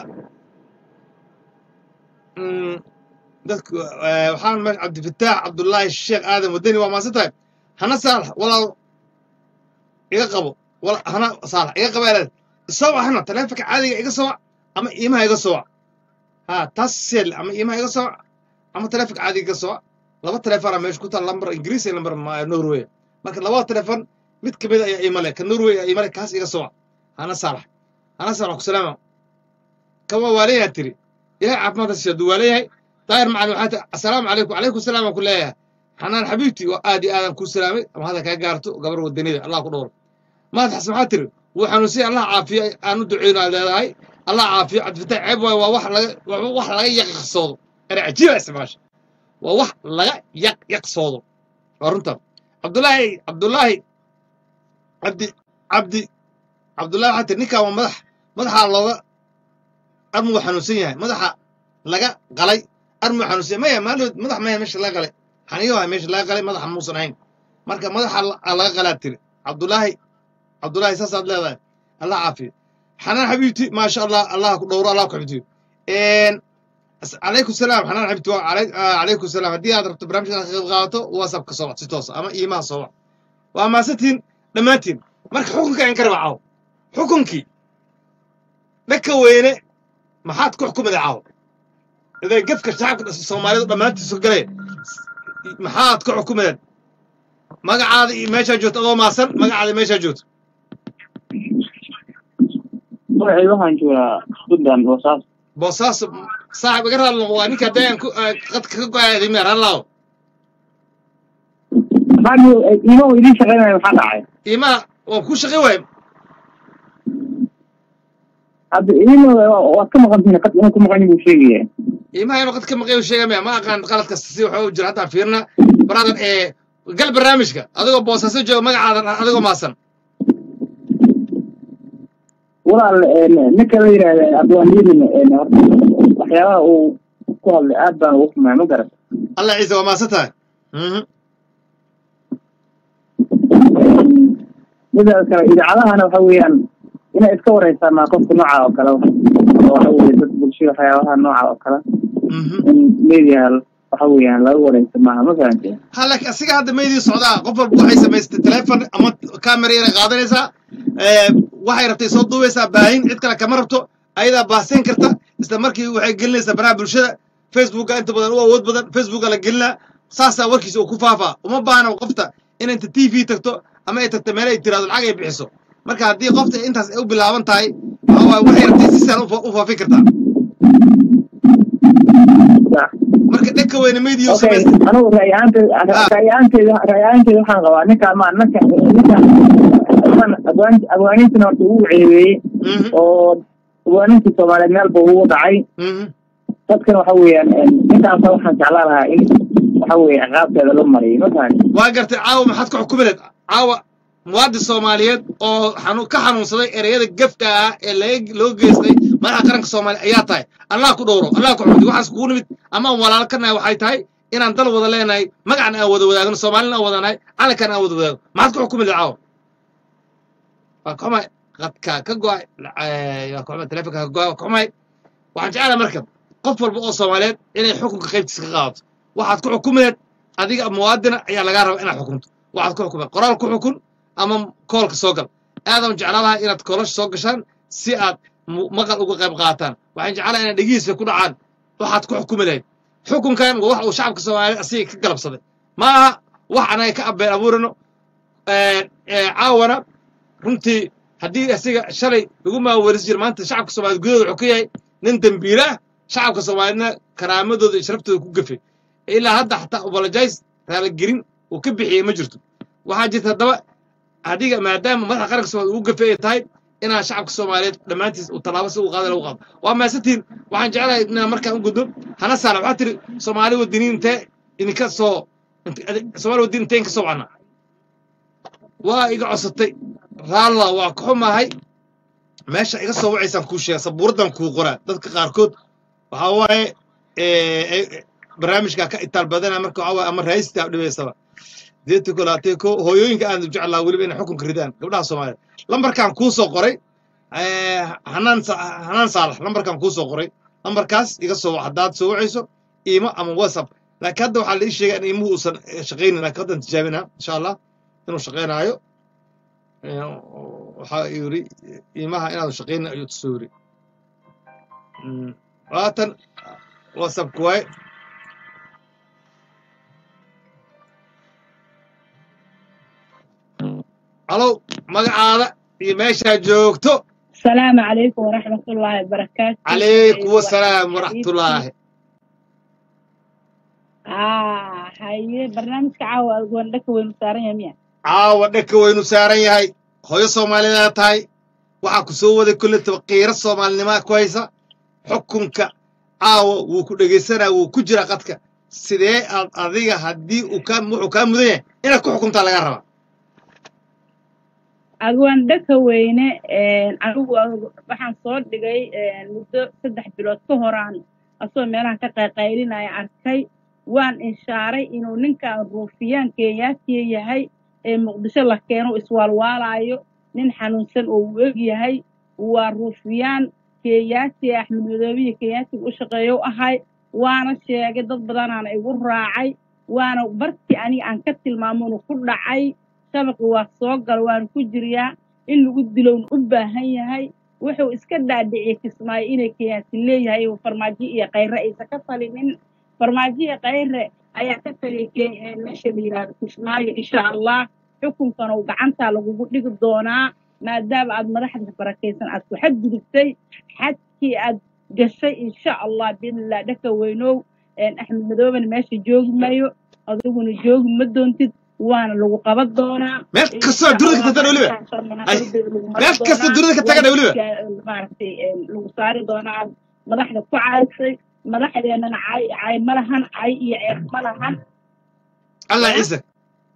mm, dadku eh, waxaan meesha cabdifataax cabdullaahi sheekh aadan wadani waa maasan tahay hana saalax walaal iga qabo wala- hana saalax iga qaba eleed isoo wac hana taleefanka caadiga iga soo wac ama iimaha iga soo wac ha taas sel ama iimaha iga soo wac ama taleefanka caadiga iga soo wac laba taleefona meesha ku taal lambar ingiriis iyo lambar ma- norway marka labada taleefon mid kamid ayaa iimale ka norway ayaa iimale kaas iga soo wac hana saalax hana saalax ku salaama kama waalayaa tiri ilahay caafimaadka siiyo hadduu waalayahay daahir macalin waxaa tiri assalaamu calaykum calaykum salaam aan ku leeyahay xanaan xabiibti waa aad iyo aadaan kuu salaamay ama hadda kaa gaarto gabar wadanida allah ku dhowro maad xasan maxaa tiri wuu xanuunsiyay allah caafiyo aan u duceyno aad leedahay allah caafiyo cabdifataax ceeb waayo waa wax laga waa wax laga yaqyaqsoodo erey cajiiba isticmaasha waa wax laga yaqyaqsoodo waa runta cabdullaahi cabdullaahi cabdi cabdi cabdullaahi waxaa tiri ninkaan waa madax madaxaa looga armuu xanuunsan yahay madaxa laga qalay armuu xanuunsan yahay maya maalood madax maya meesha laga qalay xaniyo waa meesha laga qalay madaxa muusan ahayn marka madaxa la- laga qalaa tiri cabdullaahi cabdullaahi saasaad leedahay allah caafiyo xanaan xabiibti maasha allah allah ku dhowro allah ku xifdiyo as- calaykum salaam xanaan xabiibti waa calay- ah, calaykum salaam haddii aad rabto barnaamijka ka qayb qaadato whatsapp ka soo wac si toosa ama iimaha soo wac waa maasantiin dhammaantiin marka xukunka in ka raba caawo xukunkii dhaka weyne maxaad ku xukumada caawo iday gefka shacabka soomaalidu dhammaantiisu galay maxaad ku xukumadeen magacaada iyo meeshaa joogto adoo maasan magacaada iyo meeshaa joogto magacay waxaan joogaa puntland boosaas boosaaso saaxib iga raadlo waa ninka dayan ku qadka ka go-aaday meer hallaaw maxaa iima idiin shaqaynaya maxaa dhacay iimaha waa kuu shaqi waay hadda iima waad ka maqan tihiin qad inuu ku maqan buu sheegaya iimaha inuu qad ka maqayo sheega maya ma aqaan qalad kasta si waxa u jira haddaan fiirna brother ee gal barnaamijka adigoo boosaaso jooga magacaadan adigoo maasan walaal ninka la yidhaahda abwaaniyadin horta waxyaabaha uu ku hadlay aad baan ugu xumaa ma garan allah ciise waa maasan tahay Mhm. midaas kale idaacadahana waxa weeyaan inay iska wareysaan maa qofka nooca oo kale oo waxa weeye dad bulshada waxyaabaha nooca oo kale Mhm. in media waxa weeyaan laga wareysa maaha ma fahanteen ha laakiin asiga hadda meydii socdaa qof walba waxay samaystay telefon ama camera yara qaadanaysaa ee, waxay rabtay soo duubaysaa baahin cid kale kama rabto ayadaa baahsayn karta isla markii waxay gelinaysaa baraha bulshada facebooka inta badan u awood badan facebooka la gelinaa saasaa warkiisa uu ku faafaa uma baahna qofta in inta t v tagto ama ay tagto meel ay tiraado lacag ay bixiso marka haddii qofta intaas ay u bilaaban tahay waxa waaye waxay rabtay si sahlan u fa- u faafin kartaa marka dhanka weyne meydii u okay samaystay anigu ra'yahaanteyda ra'yahaanteyda ra'yahaanteyda waxaan qabaa ninka ma ninka ninka abwaan abwaaniintana horta ugu ceebeeyey Mhm, oo abwaanintii soomaaliyeed meel buu ugu dhacay mhm. dadkan waxa weeyaan ninkaasa waxaan jeclaan lahaa in waxa weeye ciqaabteeda la mariyo ma fahanti waa gartay caawa maxaad ku xukumileed caawa muwaadin soomaaliyeed oo xanu ka xanuunsaday ereyada gefka ah ee laga loo geystay madaxa qaranka soomaaliya ayaa tahay allah ku dhowro allah ku xumdi waxaas kugu nimid ama aan walaalo ka nahay waxay tahay inaan dal wada leenahay magacna aan wada wadaagno soomaalina aan wadanahay calankan aan wada wadaagno maxaad ku xukumileed caawa waa ka xumay qadka ka go-ay waa ka xumay telefonka ka go-ay waa ka xumay waxaan jeclahay marka qof walba oo soomaaliyeed inay xukunka qaybtiisa ka qaadato waxaad ku xukumileed adiga muwaadina ayaa lagaa rabaa inaad xukunto waxaad ku xukumeen qoraal ku xukun ama koolka soo gal aadaan jeclaan lahaa inaad koolasha soo gashaan si aad mu- maqal uga qayb qaataan waxaan jeclaha inaad dhegihiisa ku dhacaan waxaad ku xukumi lahayd xukunkan waa wax uu shacabka soomaaliyeed asiga ka galabsaday ma aha wax anaga ka abeen abuurano caawana runtii haddii asiga shalay lagu maaweelis jira maanta shacabka soomaaliyeed gudahooda wuxuu ka yahay nin dembiile ah shacabka soomaaliyeedna karaamadooda iyo sharaftooda ku gafay ilaa hadda xataa apologize raaligelin uu ka bixiyey ma jirto waxaa jirta haddaba adiga maadaama madaxa qaranka soomaaliya ugu gafay ay tahay inaan shacabka soomaaliyeed dhammaantiis uu tallaabo si uu qaada lagu qaado waa mahadsantihin waxaan jeclahay inaan markaan u gudbo hana saala waxaa tiri soomaali wadiniin intee idinka soo int- adi- soomaali wadiniin intee inka soo wacnaa waa iga codsatay raalla waa ka xumahay meesha iga soo wacaysaan kuu sheega sabuuraddan kuu qoraa dadka qaarkood waxaa waaye eh, eh, barnaamijkaa ka itaal badana marka waxaa waaye ama raayistaa dhibaysaba deetiko laatiko hooyooyinka aad u jeclaa weliba inay xukunka ridaan gabdhaha soomaaliya lambarkaan kuu soo qoray eh, hanaan Sa- hanaan saalax lambarkaan kuu soo qoray lambarkaas iga soo wac haddaad soo wacayso iimo ama whatsapp laakiin hadda waxaa la ii sheegay in iimuhu uusan eh, shaqaynin laakiin haddaan tijaabinaa insha allah inuu shaqaynaayo Eh, waxaa yiri iimaha inaanu shaqaynin ayuu tusoo yiri Mm, waatan whatsappku waaye halow magacaada iyo meeshaa joogto السلام عليكم ورحمة الله وبركاته calaykum wasalaam waraxmatullaahi آه هاي برنامج كعاوة أقول لك وين مسارين يمين caawa dhaka waynu saaran yahay hooyo soomaaliyeed tahay waxaa ku soo waday kulle qiiro soomaalinimaa ku haysa xukunka caawa wuu ku dhegaysanaa wuu ku jira qadka sidee aad adiga haddii uu kaa wuxuu kaa mudan yahay inaad ku xukuntaa laga rabaa أقول لك وين أنا waxaan soo dhigay muddo saddex bilood ka horaan asoo meelaha ka qayqaylinaya arkay waan inshaaray inuu ninkan ruufiyaan kenyaatiya yahay ee muqdisho la keeno iswaalwaalayo nin xanuunsan oo uu eg yahay waa ruufiyaan kenyaati axmed madoobiya kenyaatiga u shaqeeyo u ahay waana sheegay dad badanaana igu raacay waana bartii aniga aan ka tilmaamonu ku dhacay shabaqi waa soo gala waana ku jiryaa in lagu dilowna u baahan yahay wuxuu iska dhaadhiciyey kismaayo inay kenyaati leeyahay uu farmaajo iyo kayre aysan ka talinin farmaajo iyo kayre ayaa ka taliyay Ke- ee meesha la yidhaahdo kismaayo insha allah xukunkana uu gacantaa lagugu dhigi doonaa maadaama aad madaxda barakaysan aad ku xadgudubtay xadkii aad gashay insha allah biidnillah dhaka weynow een axmed madoobena meesha joogi mayo adiguna joogi ma doontid waana lagu qaban doonaa meel kastoo dunida ka tagtana weliba ay meel kasta dunida ka tagana weliba maaragtay een, lagu saari doonaa aad madaxda ku caysay madaxdeennana cay cay ma lahan cay iyo ceeb ma lahan allah ya ciisag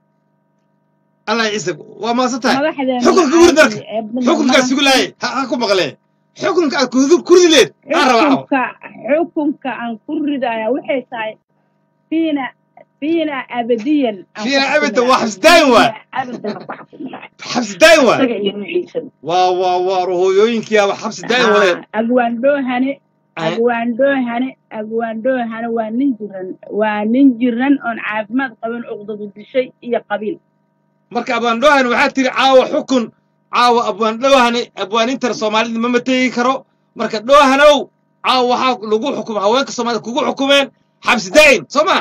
allah ciisag waa maasan tahay madaxdeennana xukunka cay wuri dalka iyo ceeb midna ma xukunkaa lahan sugu laayay ha ha ku maqlee xukunka aad kudu- ku ridi leed aa rabaa caawa xukunka xukunka aan ku ridaya waxay tahay fiina fiina abadiyan aan ku fiina abada xukuminaa waa xabsidaayin waay fiina abadan aan ku xukuminaa xabsidaayin waay isaga iyo nuuciisa waa waa waa hooyooyinkiyaaba xabsidaayin wadeen agwaandhoohane Ay, agwaandhoohane agwaandhoohane waa nin jiran waa nin jiran oon caafimaad qaban cuqdadu dishay iyo qabiil marka abwaandhoohan waxaa tiri caawa xukun caawa abwaandhoohani abwaanintan soomaalida ma mateegi karo marka dhoohanow caawa waxaa lagu xukum haweenka soomaalida kugu xukumeen xabsi daa'in soo ma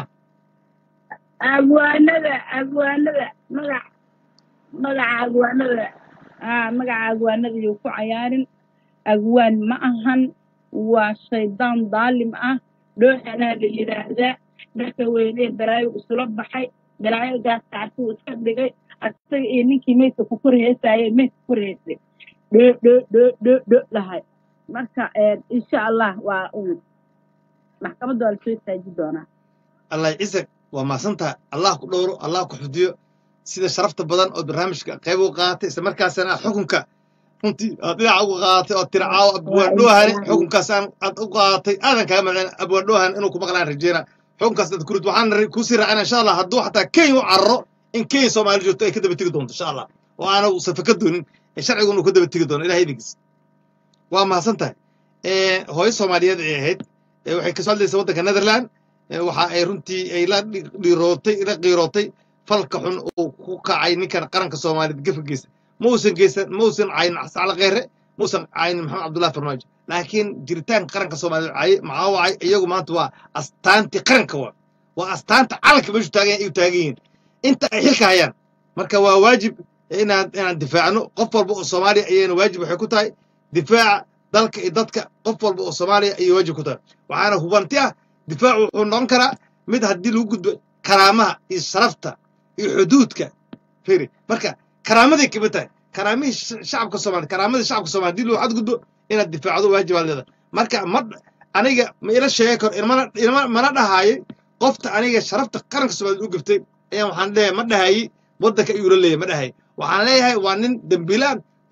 agwaanada agwaanada magac magaca agwaanada aa magaca agwaanada yuu ku cayaarin agwaan ma ahan waa shaydaan daalim ah dhooxanaa la yidhaahdaa dharka weynee balaayo isula baxay balaayo gaasacasuu iska dhigay asaga iyo ninkii meydka ku kor heesaayay meydka kor heesay dhoo dhoo dhoo dhoo dhoo dhahay marka eh, insha allah waa un maxkamadda waa lasoo taaji doonaa allah cisag waa maasantaha allah ku dhowro allah ku xudiyo sida sharafta badan oo barnaamijka qayb u qaadatay isla markaasana aad xukunka runtii aad dhinaca uga qaadatay oo tiri caawa waa abwaandhoohani insaan xukunkaas aan aad u qaadatay aadan kaaga maceen abwaandhoohan inuu ku maqlaan rajeyna xukunkaas aad kurid waxaan ra- kusii raacina insha allah hadduu xataa kenya u cararo in kenya soomaali joogto ay ka daba tegi doonto insha allah oo aana uusan faka doonin ee sharcigun uu ka daba tegi doono ilahay idinkiis waa mahadsan tahay Eh, hooyo soomaaliyeed ay ahayd eh, waxay kasoo hadlaysa waddanka netherland Eh, waxa ay runtii ay la dhi- dhiirootay la qiirootay falka xun uu ku kacay ninkan qaranka soomaaliyeed gafa geysta ma uusan geysan ma uusan cayin sacla kheyre ma uusan cayin maxamed cabdullahi farmaajo laakiin jiritaanka qaranka soomaaliyeed cay- maxaa wacay iyagu maanta waa astaantii qaranka waa waa astaanta calanka meeshu taagan ay u taagan yihiin inta ay xilka hayaan marka waa waajib inaan inaan difaacno qof walba oo soomaaliya ayayna waajib waxay ku tahay difaaca dalka iyo dadka qof walba oo soomaaliya ayay waajib ku tahay waxaana hubanti ah difaacu wuxuu noqon karaa mid haddii lagu gudbo karaamaha iyo sharafta iyo xuduudka firi marka karaamaday kamid tahay karaamihii sh- shacabka soomaaliya karaamadii shacabka soomaaliya haddii loo xadgudbo inaad difaacdo waajibaad leedahay marka ma aniga ma ila sheegi karo ilmana ilma mana dhahaayay qofta aniga sharafta qaranka soomaaliya u gaftay ayaan waxaan leeyahay ma dhahayi waddanka ayuu la leeyahay ma dhahay waxaan leeyahay waa nin dembiilaan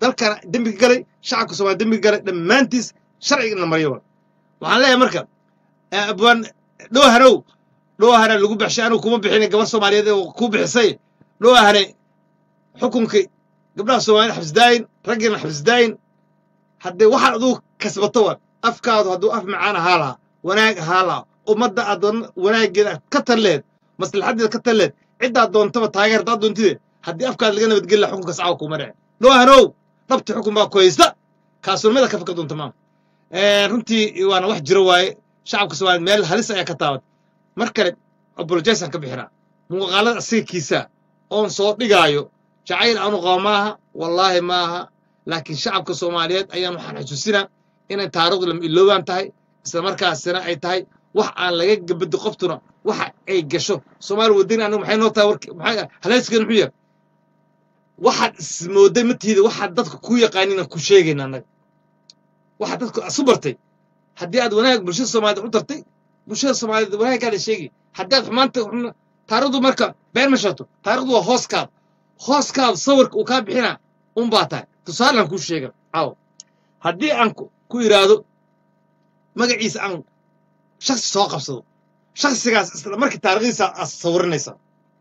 dalkana dembiga galay shacabka soomaaliya dembiga galay dhammaantiis sharciga in la mariyo wa waxaan leeyahay marka eh, abwaan dhowhanow dhowhana lagu bixshay anigu kuma bixinin gabar soomaaliyeed oo ku bixisay dhowhane xukunkii gabdhaha soomaaliyed xabsdaayin raggiina xabsdaayin haddee waxaad aduu kasbato wa afkaadu hadduu af macaan ahaa lahaa wanaag ahaa lahaa ummadda aad wan- wanaaggeeda ka talleed maslaxaddeeda ka talleed ciddaad doontaba taageer haddaad doontide haddii afkaada laga nabadgeli lahaa xukunkaas caawa kuma dhece dhowhanow dhabti xukun baa ku haysta kaasulmada ka fakar doonta maama Eh, runtii waana wax jiro waaye shacabka soomaaliyeed meel halis ayaa ka taabat mar kale apologisaan ka bixinaa muuqaalada asiga kiisa oon soo dhigaayo jacayl aanu qabo maaha wallaahi maaha laakiin shacabka soomaaliyeed ayaan waxaan xusuusinaa inay taariikhdu lama iloobaan tahay isla markaasina ay tahay wax aan laga gabado qoftuna waxa ay gasho soomaali wadani anigu maxay noo tahay warki maxay haleyskeeda muxuu yahay waxaad ismooday matiida waxaad dadka ku yaqaaniin aan ku sheegayna annaga waxaad dadka isu bartay haddii aad wanaag bulshada soomaaliyeed u tartay bulshada soomaaliyeed wanaaggaada sheegi haddii aad xumaanta xun- taariikhdu marka been ma sheegto taariikhdu waa hooskaada hooskaada sawirka uu kaa bixinaa un baa tahay tusaalaan kuu sheega caawa haddii aan ku ku idhaahdo magaciisa aan shaksi soo qabsado shaksigaas isla markii taariikhdiisa aad sawirinaysaa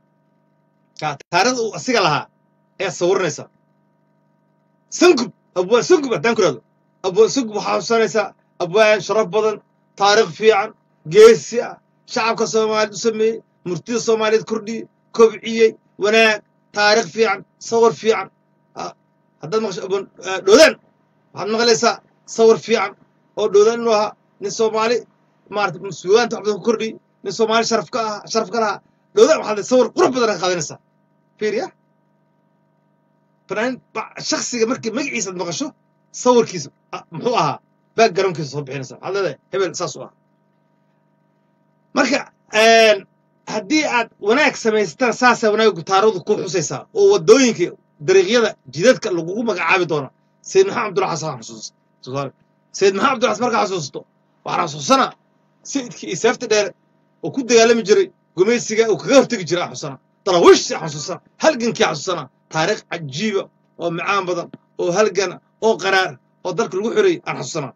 Kaa taariikhda uu asiga lahaa ayaad sawirinaysaa sangub abwaan sangub haddaan ku idhahdo abwaan sangub waxaa xusanaysaa abwaan sharaf badan taariikh fiican geesi ah shacabka soomaaliyeed u sameeyey murtida soomaaliyeed kordhiyey kobciyey wanaag taariikh fiican sawir fiican Ah, haddaad maqasho abwaan ah, dhoodaan waxaad maqlaysaa sawir fiican oo dhoodaan inuu ahaa nin soomaali maarata mas-uuliyaanta wax badan ku kordhiyey nin soomaali sharaf ka ah sharaf ka lahaa dhoodaan waxaad sawir qurux badan ka qaadanaysaa fiiriya fanaanin ba- shaksiga markii magaciisaad maqasho sawirkiisa ah, muxuu ahaa backgroundkiisa soo bixinaysa waxaad leedahay hebel saas u ah marka een, haddii aad wanaag samaysatana saasaa wanaaggu taariikhdu ku xusaysaa oo waddooyinka dariiqyada jidadka lagugu magacaabi doona sayid maxamed abdulla xasan xusuus tusaale sayid maxamed abdulla xasan markaa xasuusto waxaan xasuusanaa sayidkii iyo seefta dheere oo ku dagaalami jiray gumaysiga uu kaga hortegi jiray aan xasuusanaa darawiishsi aan xasuusanaa halgankii aan xasuusanaa taariikh cajiiba oo macaan badan oo halgana oo qaraar oo dalka lagu xoreeyey aan xasuusanaa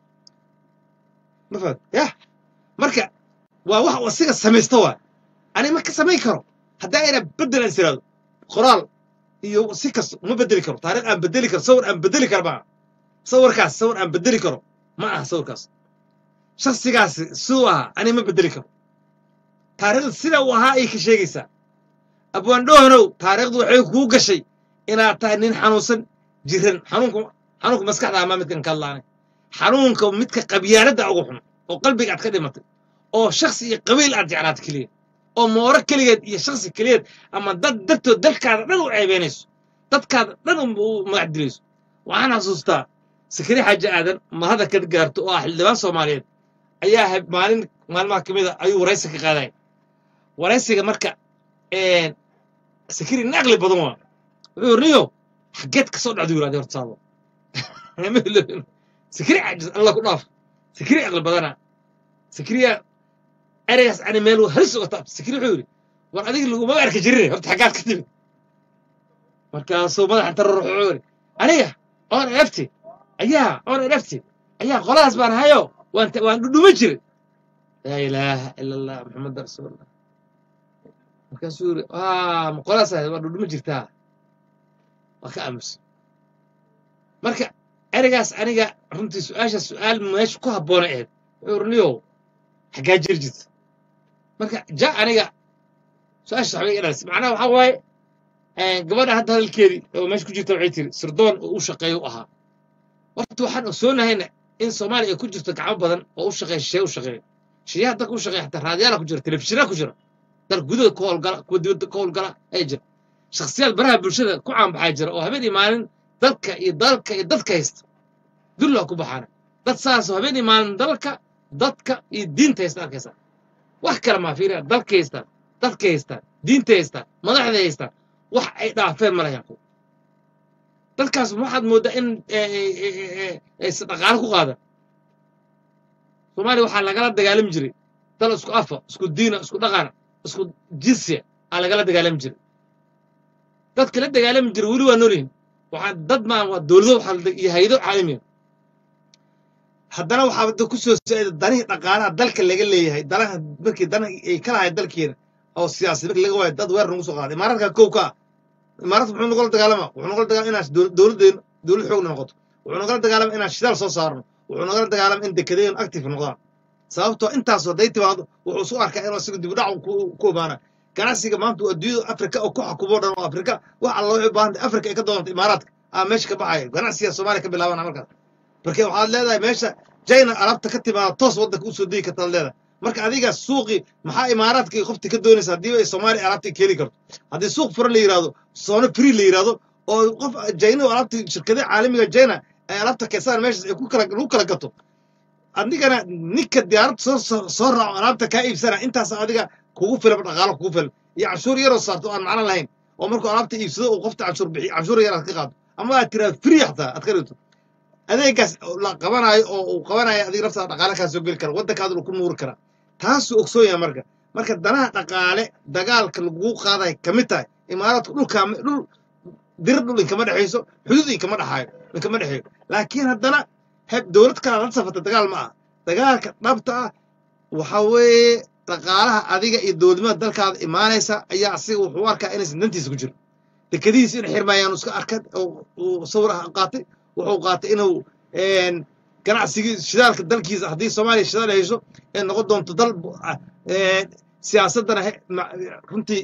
ma fahad yah marka waa wax uu asiga samaysta waay ani ma ka samayn karo haddaa ina bedel aan siraado qoraal iyo si kasta uma bedeli karo taariikh aan bedeli karo sawir aan bedeli karo maaha sawirkaas sawir aan bedeli karo ma aha sawirkaas shaksigaasi siduu ahaa ani ma bedeli karo taariikhda sida uu ahaa ayay ka sheegaysaa abwaan dhoohanow taariikhdu waxay kuu gashay inaad tahay nin xanuunsan jiran xanuunka xanuunka maskaxda amaa midkan ka hadlaanay xanuunka midka qabyaaladda ugu xun oo qalbiga aad ka dhimatay oo shaksi iyo qabiil aad jeclaata keliya oo mooro keligeed iyo shaksi keliyeed ama dad dartood dalkaada dhan u ceebeynayso dadkaada dhan u u magac dilayso waxaan xasuustaa sakari xaaji aadan mahada ka gaarto oo ah xildhibaan soomaaliyeed ayaa hab- maalin maalmaha ka mid a ayuu waraysi ka qaadaya waraysiga marka een, sakari nin aqli badan waa wuxuu yiri niyo xageed ka soo dhacdu yiraahday horta saado Ma iloobin. sakari caajis alla ku dhaaf sakari aqli badana sakariya ereygaas ani meel uu halis uga taabta sakari wuxuu yidhi war adiga laguma arki jirin horta xaggaad ka timid markaasuu madaxa inta ruux wuxuu yidhi aniga oon elefti ayaa oon elefti ayaa qoladaas baan hayo waan ta- waan dhudhuma jiray laa ilaaha ila allah maxamada rasuulullah markaasuu yidhi aa ma qoladaas ahayd waa dhudhuma jirtaa waa ka aamusan marka ereygaas aniga runtii su-aasha su-aal meesha ku habboona ahayd wuxuu yidhi niyow xaggaa jiri jirta marka ja aniga su-aasha waxbay iga dhalis macnaha waxaa waaye eh, gabadha hadda hadalkeedii oo meesha ku jirta waxay tiri sirdoon oo u shaqeeyo u ahaa horta waxaan ogsoonahayna in soomaaliya ay ku jirto gacmo badan oo u shaqeeya shisheeye u shaqeeya shisheeyaha dalka u shaqeeya xataa raadiyaala ku jira telefishinaa ku jira dalka gudaha ku howlgala kuwa dibadda ka howlgala ayaa jira shakhsiyaad baraha bulshada ku caanbaxaa jira oo habeen iyo maalin dalka iyo dalka iyo dadka haysta dulla ku baxaana dad saasoo habeen iyo maalin dalka dadka iyo diinta haysta arkaysa wax kale maa fiiriya dalka haystaan dadka haystaan diinta haystaan madaxda haystaan wax ay dhaafeen ma lahayn kuwa dadkaas waxaad mooddaa in eh, eh, eh, eh, aysan dhaqaale ku qaadan soomaaliya waxaa lagala dagaalami jiray dal isku afa isku diina isku dhaqana isku jinsiya aa lagala dagaalami jiray dadka la dagaalami jiray weli waa noolyihin waxaan dad maa waa dowlado waxaa iyo hayado caalamiya haddana waxaa da ku soo socda danihii dhaqaalaha dalka laga leeyahay danaha markii dana ay ka lahayd dalkeena oo siyaasad markii laga waayo dad weer nagu soo qaaday imaaraadka kow ka ah imaaraadka muxuu nagula dagaalama wuxuu nagula dagaalama inaan dowladdeenu dowlad xoogna noqoto wuxuu nagala dagaalama inaan shidaal soo saarno wuxuu nagala dagaalama in dekedeenu active noqdaan sababtoo intaasoo hadday timaado wuxuu isu arkaa inuu asigu dibudhac ku obaana ganacsiga maanta uu adduunyada afrika oo ku xukumo dhan oo afrika wax alla waxay u baahantay afrika ay ka doonantay imaaraadka aa meesha ka baxaya ganacsiga soomaaliya ka bilaabana markaas marka waxaad leedahay meesha china alaabta ka timaada toos waddanka usoo degi kartaad leedahay marka adiga suuqii maxaa imaaraadka qofti ka doonaysa haddii ay soomaaliya alaabta keeni karto haddii suuq furan la yidhahdo soono free la yidhahdo oo qof china oo alaabta shirkadaha caalamiga china ay alaabta keensaan meeshaas ay ku kala lagu kala gato adigana ninka diyaarad soo soo raaco alaabta kaa iibsana intaas adiga kugu filan dhaqaalo kugu filan iyo canshuur yaroo saarto aan macno lahayn oo markuu alaabta iibsado uu qofta canshuur bixiyo canshuur yar aad ka qaado ama aad tiraado free xataa aad ka dhigto adeegaas la qabanayo oo uu qabanayo adiga naftaada dhaqaale kaa soo geli kara waddankaaduna ku nuuri kara taasuu ogsoon yahay marka marka danaha dhaqaale dagaalka lagu qaadayo ka mid tahay imaaraadku dhulkaa dhul dir dhul inkama dhexayso xuduud inkama dhexaayo inkama dhexeeyo laakiin haddana heb dowlad kale la safata dagaal ma aha dagaalka dhabta ah waxa weeye dhaqaalaha adiga iyo dowladnimada dalkaada imaanaysa ayaa asiga wuxuu u arkaa inaysan dantiisa ku jiro dekadihiisa in xirmayaan iska arkad uu sawir ah qaatay wuxuu qaatay inuu ganacsigii shidaalka dalkiisa haddii soomaaliya shidaal hayso ee noqon doonto dal siyaasaddana runtii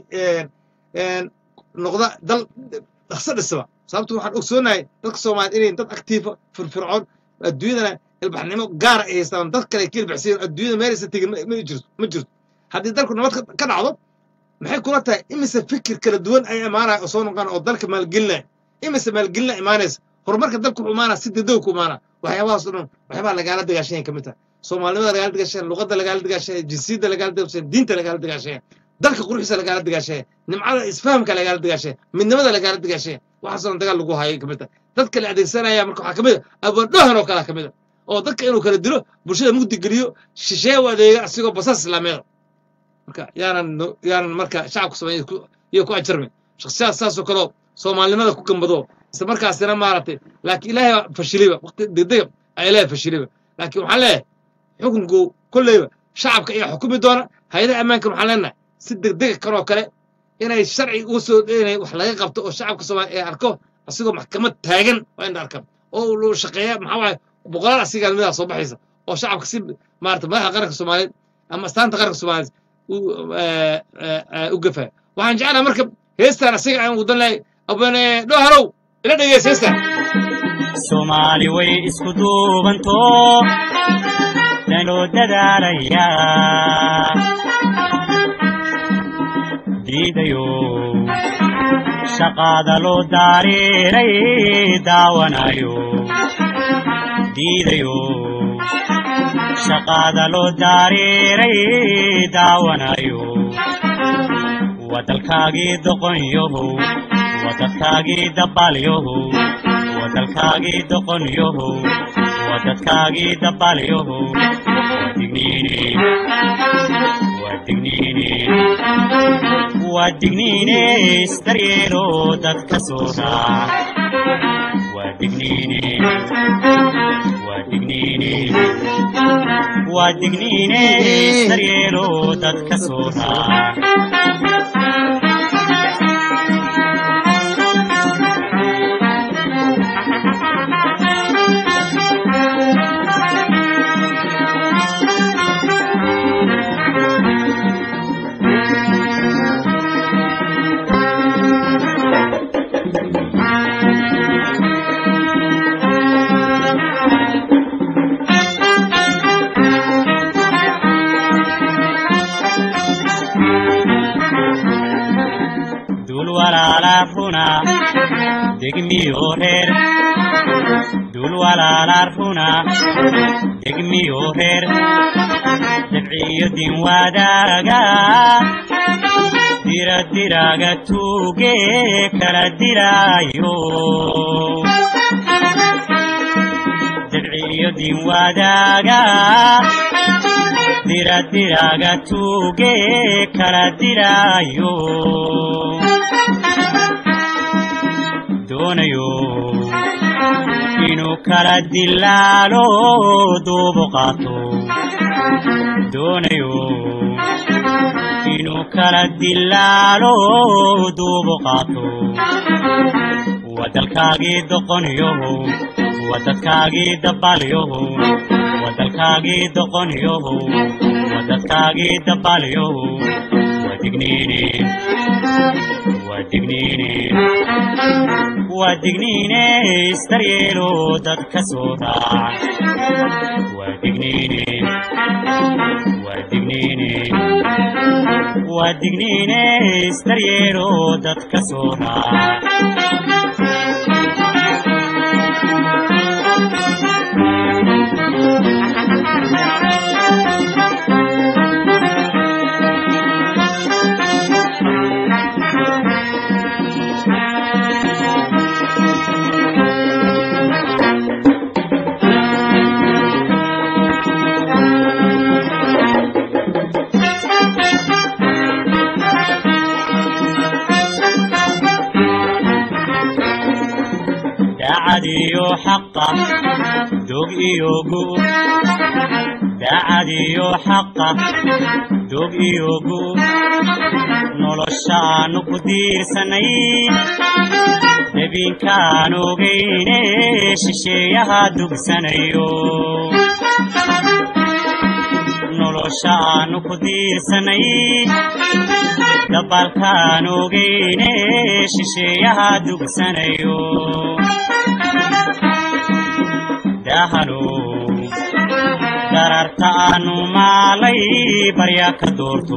noqda dal dhaqso dhisaba sababto waxaan ogsoonahay dadka soomaaliya inay dad aktiifa firfircoon adduunyadana ilbaxnimo gaara ay haystaan dad kale ka ilbaxsiyan adduunyada meelaysa tegin ma jirto ma jirto haddii dalku nabad ka dhacdo maxay kula tahay imise fikir kala duwan ay imaanaya oo soo noqon oo dalka maalgelinaya imise maalgelina imaanaysa horumarka dalku wuxuu imaanaa si degdeg ku imaanaa waxyaabahaas oo dhan waxyaabaha lagaala dagaashanyan ka mid tahay soomaalinimada lagaala dagaashaya luqadda lagaala dagaashaya jinsiyadda lagaala dagaashaya diinta lagaala dagaashaya dalka quruxdiisa lagaala dagaashaya nimcada isfahamka lagaala dagaashaya midnimada lagaala dagaashaya waxaasoo dhan dagaal lagu hayay ka mid tahay dadka la adeegsanaya marka waxaa ka mid a abwaandhohan oo kalea ka mid a oo dadka inuu kala dilo bulshada mugdi geliyo shishee u adeega asigoo basas islaameeda marka yaanan yaanan marka shacabka soomaaliya iyo ku ajarmin shakhsiyaad saasoo kaleo soomaalinimada ku gambado isla markaasina maaragtay laakiin ilaahay baa fashiliba waqti degdega ayaa ilaahay fashiliba laakiin waxaan leeyahay xukunku kolleyba shacabka ayaa xukumi doona hay-adaha ammaankan waxaan leenahay si degdega kanoo kale inay sharci uga soo inay wax laga qabto oo shacabka soomaaliya ay arko asigoo maxkamad taagan waa in la arka oo uu shaqeeya maxaa waaye boqolaal asigaa midaa soo baxaysa oo shacabka si maarata madaxa qaranka soomaaliyeed ama astaanta qaranka soomaaliyeed u gafaya waxaan jeclaha marka heestaan asiga aan wadan lahay abane dhoharow ila dhegeys heestaan soomaali way isku duubanto danoo dadaalaya diidayo shaqaada loo daariiray daawanayo diidayo shaqaada loo daariiray daawanayo wadalkaagii doqonyahow wadadkaagii dabaalyahow wadalkaagii doqonyahow wadadkaagii dabaalyahow wadigniine wadigniine waa digniine isdaryeelo dadka soo raac waa digniine waa digniine waa digniine isdaryeelo dadka soo raac dul walaala runa degmiyo reer dul walaala runa degmiyo reer dabciyo din wadaaga dira diraga tuuge kala diraayo dabciyo din wadaaga dira diraga tuuge kala diraayo doonayo inuu kala dilaalo duubu qaato doonayo inuu kala dilaalo duubu qaato wadalkaagii doqoniyohow wadadkaagii dabaalyohow wadalkaagii doqoniyohow wadadkaagii dabaalyohow wadigniine wadigniine wadigniine istaryeelo dadka soo raac wadigniine wadigniine wadigniine istaryeelo dadka soo raac daacad iyo xaqa dog iyo gu daacad iyo xaqa dog iyo gu noloshaanu ku diirsanay debiinkaan ogayne shisheeyaha dugsanayo noloshaanu ku diirsanay dabaalkaan ogayne shisheeyaha dugsanayo dahano dararta aanu maalay barya ka doorto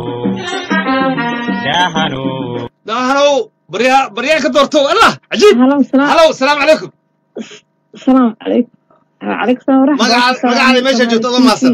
dahano dahanow baryaa baryaa ka doorto allah cajiib halo salaam halow salaamu calaykum salaam calaykum calaykum salaam waraxmatullahi magaca magacaada meesha joogto adoo maasan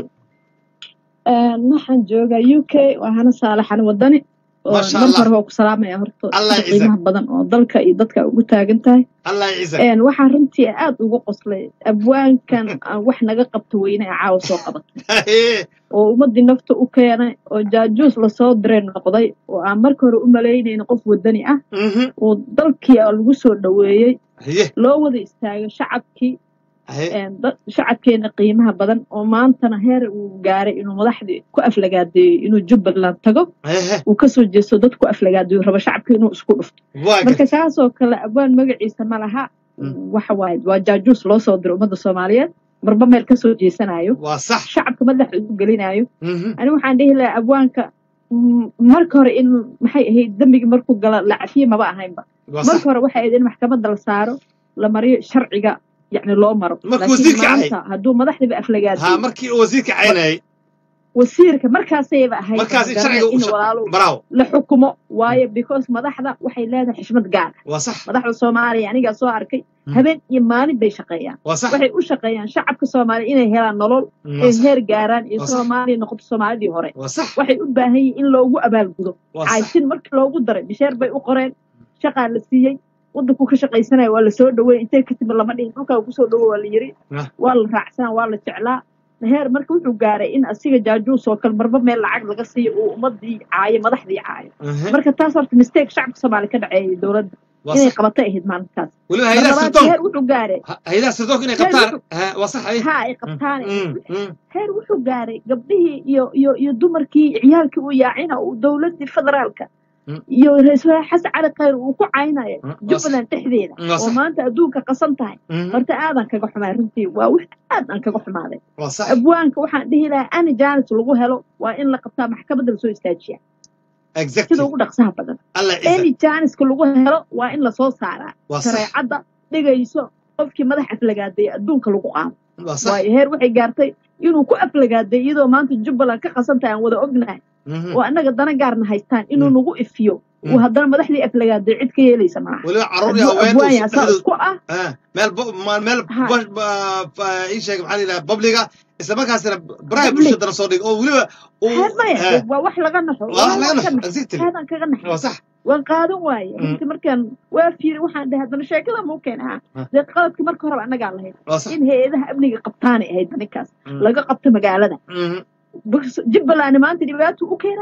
waxaan joogaa u k waa hana saalaxan wadani oo Masha marka Allah. hore waa ku salaamaya horta Allah sida ya ciisa. qiimaha badan oo dalka iyo dadka ugu taagan tahay allah ciisa Een, waxaan runtii aad uga qoslay abwaankan aan wax naga qabto weyne ee caawa soo qabatay oo ummadii nafta u keenay oo jaajuus lasoo diray noqday oo aan marka hore u malaynayna qof wadani ah oo dalkii aa lagu soo dhoweeyey haye loo wada istaagay shacabkii haye een, dad- shacabkeena qiimaha badan oo maantana heer uu gaaray inuu madaxdii ku aflagaadeeyo inuu jubbaland tago haye uu kasoo jeesto dad ku aflagaadeeyo raba shacabka inuu isku dhufto waa marka gartay kaasoo kale abwaan magaciisa ma laha Mm. waxa waaye waa jaajuus loo soo diray ummadda soomaaliyeed marba meel kasoo jeesanayo waa sax shacabka madaxa isu gelinayo Mhm. ani waxaan dhihi lahaa abwaanka mm, marka hore in maxay ahayd dembigii markuu gala la cafiye maba ahaynba waa sax marka hore waxay ahayd in maxkamadda la saaro la mariyo sharciga yacni loo maro Markuu laakiin wasiirka ahay. maanta hadduu madaxdiiba ha aflagaadiyo markii uu wasiirka caynayay wasiirka markaasayba ahayd markaas garanaya sharciga u in sha- walaalo baraawo la xukumo waayo because madaxda waxay leedahay xishmad gaar ah waa sax madaxda soomaaliya anigaa soo arkay Mm. habeen iyo maalin bay shaqeeyaan waa sax waxay u shaqeeyaan shacabka soomaaliya inay helaan nolol waa ay sax heer gaaraan iyo Waa sax. soomaaliya noqoto soomaalidii hore waa sax waxay u baahan yihiin in loogu abaalgudo waa sax cayshin markii loogu daray bisheer bay u qoreen shaqaa la siiyey waddankuu ka shaqaysanaya waa lasoo dhaweey intee ka timid lama dhihin dhulkaa kusoo dhawo waa la yiri Ah. waa la raacsanaa waa la jeclaa heer marka wuxuu gaaray in asiga jaajuus oo kale marba meel lacag laga siiyo uu ummadii caayo madaxdii caayo Aha. marka taas horta mistake shacabka soomaaliya ka dhaceeyay dowladda waa inay sax qabatay ahayd maalintaas weliba mar hayadaha labaad sirdoonka heer wuxuu gaaray ha- hayadaha sirdoonka inay Heer qabtaan wuxuu- ha, waa sax haye ha ay qabtaane Mm, mm. heer wuxuu gaaray gabdhihii iyo iyo iyo dumarkii ciyaalkii uu yaacina uu dowladii federaalka Mm. iyo ra-iisul wasaare xasan cali khayr uu ku caynayo Mm, waa sax. jubbaland dhexdeeda Mm, waa oo sax. maanta adduunka qasan tahay Mhm. horta aadan kaga xumaay runtii waa wax aad aan kaga xumaaday waa sax abwaanka waxaan dhihi lahaa ani jaanis lagu helo waa in la qabtaa maxkamadda lasoo istaajiya exactly sida ugu dhaqsaha badan allah ciisa any jaaniska lagu helo waa in lasoo saaraa waa sax shareecadda dhigayso qofkii madax aflagaadeeya adduunka lagu qaado waa sax waayo heer waxay gaartay inuu ku aflagaaday iyadoo maanta jubbaland ka qasantahay aan wada ognahay Mhm. oo annaga dana gaarna haystaan inuu Mm. nagu ifiyo Mm. uu haddana madaxdii aflagaaday cid ka yeelaysa malaha weliba carruur iyo hadduu haween uu abwaanya saa dhexdooda isku ah Ah, meel bo- ma- meel Ha. ba- ba- ba- ii sheeg maxaa la yidhaha babliga isla markaasina baraha Public. bulshadana soo dhig oo weliba uu heer maya ah, waa wax laga naxo waa wax laga waan ka naxo naxo exactly aadaan kaga naxo waa sax waan qaadan waaye Mm. runtii markaan waa fiiri waxaan dhahay haddana sheekada muu keena Ah. ah dee qaladka marka horeba annagaa lahayd waa sax in hay-adaha amniga qabtaanay ahayd ninkaas Mm. laga qabto magaalada Mhm. Bas- jubbaland maanta dhibaato u keenaya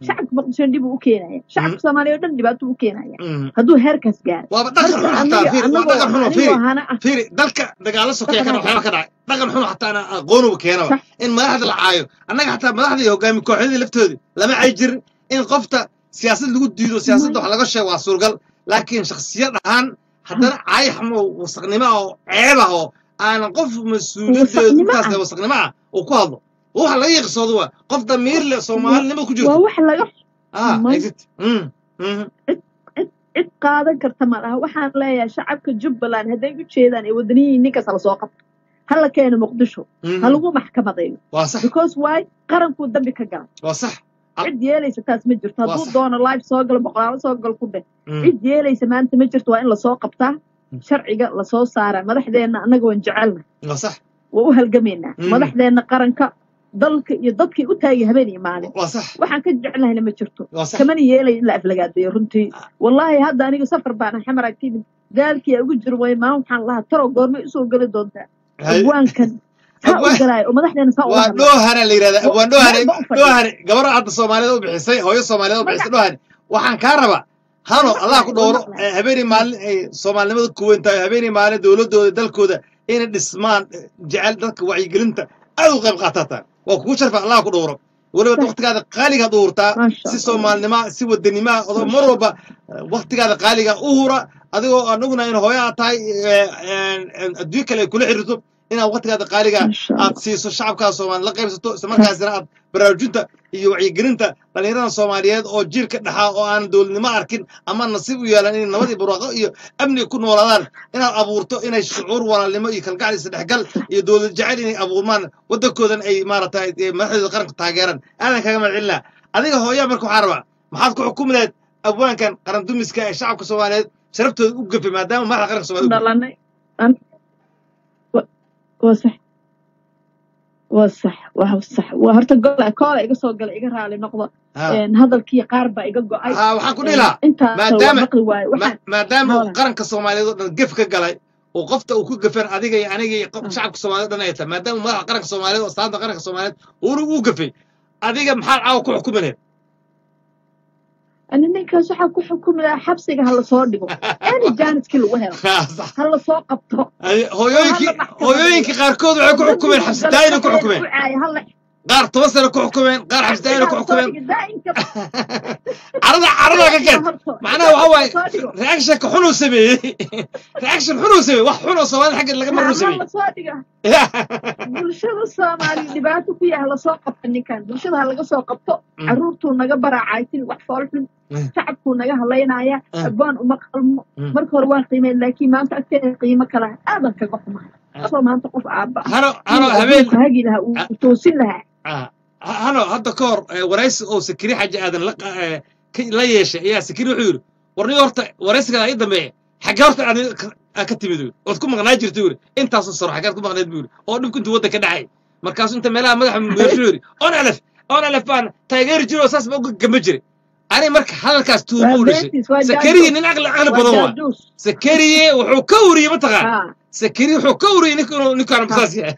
shacabka muqdisho dhib uu u keenaya shacabka soomaaliya oo dhan dhibaato u keenaya Mhm. hadduu heerkaas gaaro waaba dhaqan xun marka xataa aniga fiiri waa anagoo dhaqan xun oo anigoo fiiri hana ah fiiri dalka dagaalo sokeeya kana dhaqan waxyaaba ka dhacay dhaqan xun xataa ana aqoonuba keenaba sax in madaxda la caayo annaga xataa madaxda iyo hogaami kooxyadii laftoodii lama cay jirin in qofta siyaasad lagu diido siyaasadda wax laga sheego waa suurgal laakiin shakhsiyad ahaan haddana caayaxmo wasaqnimo ah oo ceeb ah oo aanan qof mas-uuliyadeedu wasaqnimo intaas ah le wasaqnimo ah uu ku hadlo wax laga yiqsoodo waa qof damiir leh wa- soomaalinimo ku waa jirto wax laga ah may exit mm mhm cid cid cid qaadan karta ma laha waxaan leeyahay shacabka jubbaland hadday u jeedaan ee wadaniyiin ninkaas hala soo qabto hala keeno muqdisho ha mhm lagu maxkamadeeyo waa sax because why qarankuu dambi ka gala waa sax Al- cid yeelaysa taas ma jirto waa hadduu sax doono live soo galo boqolaalo soo galo ku dheh mm cid yeelaysa maanta ma jirto waa in lasoo qabtaa sharciga lasoo saaraa madaxdeenna annaga waan jecelna waa sax waa u halgamaynaa mm madaxdeenna qaranka dalka iyo dadkii u taagay habeen iyo maalin waa sax waxaan ka jeclahayna ma jirto waa sax kamana yeelay in la aflagaadeeyo runtii wallaahi hadda aniga safar baan ahay xamar agtiimid daalkii ugu jiro way maan waxaan lahaa taro goormay usoo geli doontaa hay abwaankan saa u abwaan galaayo oo madaxdeena saa ula waa hadlaa dhoohana la yidhahdaa Wa- abwaan dhoohane meel ba u fadhiya dhoohane gabar hadda soomaalida u bixisay hooyo soomaalida u bixisay magac dhoohane waxaan kaa rabaa hano waa allah ku maqlaay waa dhowro maqlaay eh, habeenii maalin ay soomaalinimada ku weyn tahay habeenii maalin dowladooda dalkooda inay dhismaan eh, jecel dadka wacyigelinta aad u qayb qaatataan waa kugu sharfa allah ku dhowro weliba sax waktigaada qaaligaad u hurtaa maasha si allah soomaalinima si wadanima odoo maasha mar allah walba eh, waktigaada qaaliga u hura adigoo aan ognahay in hooyo aad tahay eh, eh, adduun kale ay kula xiriirto inaad waktigaada qaaliga maasha aad allah siiso shacabkaa soomaali la qaybsato isla sax markaasina aad baraarujinta iyo wacyigelinta dhallinyarada soomaaliyeed oo jiilka dhexaa oo aan dowladnimo arkin ama nasiib u yeelan inay nabad iyo barwaaqo iyo amni ku noolaadaan inaad abuurto inay shucuur walaalnimo iyo kalgacal isdhexgal iyo dowlad jecel inay abuurmaan waddankoodan ay maaragtay eh, madaxdooda qaranka taageeraan aadan kaga mahadcelinaa adiga hooyaa marka waxaa rabaa maxaad ku xukumi lahayd abwaankan qaran dumiska ee shacabka soomaaliyeed sharaftooda u gafay maadaama madaxda qaranka ku soomaaliyed u gafay dhalanay an wa- waa sax waa sax waa sax waa horta gola koola iga soo gala iga raali noqdo ha een, hadalkii qaar baa iga go'ay ha waxaan ku dhihi een, lahaa intaas waa maadaama maqli waaye ma- waxaan maadaama uu hawla qaranka soomaaliyeed oo dhan gef ka galay oo qofta uu ku gafeen adiga iyo aniga iyo qof- shacabka soomaaliyeed oo dhan ay tahay maadaama uu madaxa qaranka soomaaliyeed oo astaanta qaranka soomaaliyeed uuna uu gafay adiga maxaad caawa ku xukumi lahayd ani ninkaas waxaa ku xukumi lahaa xabsiga ha lasoo dhigo any jaaniskii lagu helo Ha, sax. ha lasoo qabto Adi- oo ha hooyooyinkii la maxkamadeeyo hooyooyinkii qaarkood waxay ku xukumeen dambiguu xabsi gala daa'ina ku dhexdeeda xukumeen ku caaya ha la qaar toban sano ku xukumeen qaar xabsi daa'ina xabsiga ha ku lasoo xukumeen dhigo daa'inka carada carada ka daa'inka keen horto macnaha waxa daa'inka waaye lasoo dhigo reactionka xunuu sameeyey reaction xunuu sameeyey wax xun oo soomaalida xaggeed laga ha maruu ha sameeyey lasoo dhiga bulshada soomaaliya dhibaato ku yahay lasoo qabta ninkan bulshada ha laga soo qabto Mm. caruurtuu naga baraacaysin wax foolxun Mm. shacabkuu naga halaynaya Mm. abaan uma qalmo Mm. marka hore waan qiimeyn laakiin maanta agteeda qiimo kala aadan kaga xumaa asoo maanta qof aabba ah hano hano inuu habeen adduunka hagi lahaa uu uu toosin lahaa ah, ha- hano hadda ka hor eh, waraysi oo sakiri xaji aadan la qa- eh, ka- la yeeshay ayaa sakiri wuxuu yidhi warniyo horta waraysigaa ii dambeeya xaggee horta aad ka- aad ka timid yidhi ood ku maqnaa jirta yidhi intaasoo saro xaggeed ku maqnayd buu yidhi oo dhibku intuu waddanka dhacay markaasuu inta meelaha madaxa meershu yidhi on alef on alef baan taageeri jiro oo saas ba uga gamba jiray ani marka hadalkaas tuuma waa u dhashay beentis waa sakariye jaajuus nin aqli aqli waa badan waa jaajuus sakariye wuxuu ka uriyey mataqaan ha sakariye wuxuu ka uriyey nink inuu ninkaan ha basaas yahay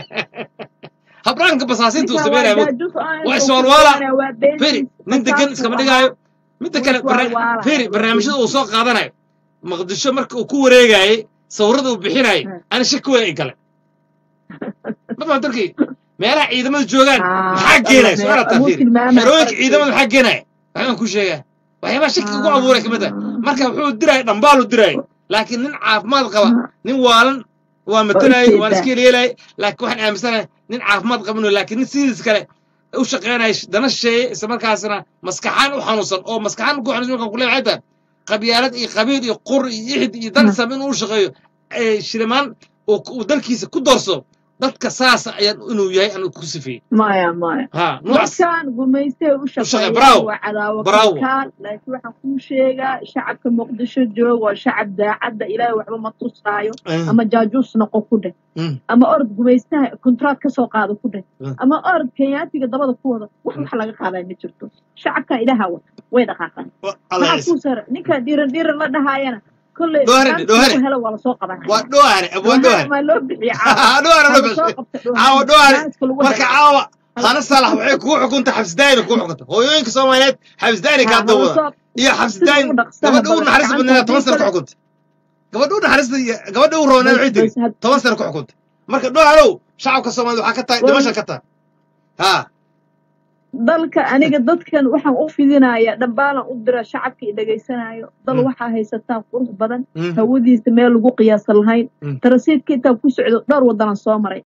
habdhaanka basaasiinta uu ninkan waa sameynaya mug jaajuus oo aan waa intuu ku iswaalwaala dhowaanaya waa firi beentis nin degan basaasuu iskama ahaa dhigaayo midda wuu kale barna- iswaalwaalaya firi waa barnaamijyada uu beentis soo qaadanayo maqdisho marka uu ku wareegayey sawirada uu bixinayay ha ani shaki weyn ay gale madama darkii meelaha ciidamada joogaan ha maxaa alla geenaya mee su-aala taa wuu firi tilmaamaya xerooyinka qarankeeda ciidamada maxaa geenaya waxbaan ku sheegaa waxyaabaha shaki ugu abuuray kamid ah ha marka wuxuu diraya dhambaalu diraya laakiin nin caafimaad qaba ha nin waalan waa waa matanayay waan ujeedaa iska yeelayay laakiin waxaan aaminsanahay nin caafimaad qabin laakiin nin sidiis kale u shaqaynaya dana shisheeye isla markaasna maskaxaan u xanuunsan oo maskaxaan ku xanuunsan markaan kuleeyahay waxay tahay qabyaalad iyo qabiil iyo qur iyo ixid iyo dan sam inuu u shaqeeyo ee shilimaan uu uu dalkiisa ku doorso dadka saasa ayaan inuu yahay aan ku sifeeyey maya maya ha noocaas dadkan gumaystay u u shaqeey shaqeeyaan bravo waa cadaawo bravo kalkaal laakiin waxaan kuu sheegaa shacabka muqdisho joog waa shacab daacadda ilaahay waxba ma tusaayo Mm, ama jaajuus noqo ku dheh mm, ama orod gumaystaha kontraad ka soo qaado ku dheh mm. ama orod kenyaatiga dabada ku wada wax wax laga qaadaa ma jirto shacabkan ilaaha wata way dhaqaaqaan Wa- allah maxaa ciise kuu sara ninka dhiiran dhiiran la dhahaayana kolley dhoohane maanta dhoohane lagu helo waa lasoo waa qabanaya dhoohane abwaa dhoohane dhoohane maa loo bixiya caawa dhoohane ha loo lasoo bixi qabta caawa dhoohane dhoohane jaaniska lagu marka helo caawa hana saalax waxay kugu xukuntay xabsidaayina kugu xukuntay hooyooyinka soomaaliyeed xabsidaayina kaa dawada iyo xabsidaayin gabadha ugu naxariista badneeda toban sana ku xukuntay gabadha u naxariista gabadha u rooneed waxay tiri toban sana ku xukuntay marka dholaalow shacabka soomaaliyed waxaa ka tahay dhimasha ka tahay haa dalka aniga dadkan waxaan u fidinayaa dhambaalan u dira shacabka i dhegaysanayo dal waxaa haysataan qurux badan hawadiisa meel lagu qiyaasa lahayn tarasiidka intaan ku socdo dhowr waddanan soo maray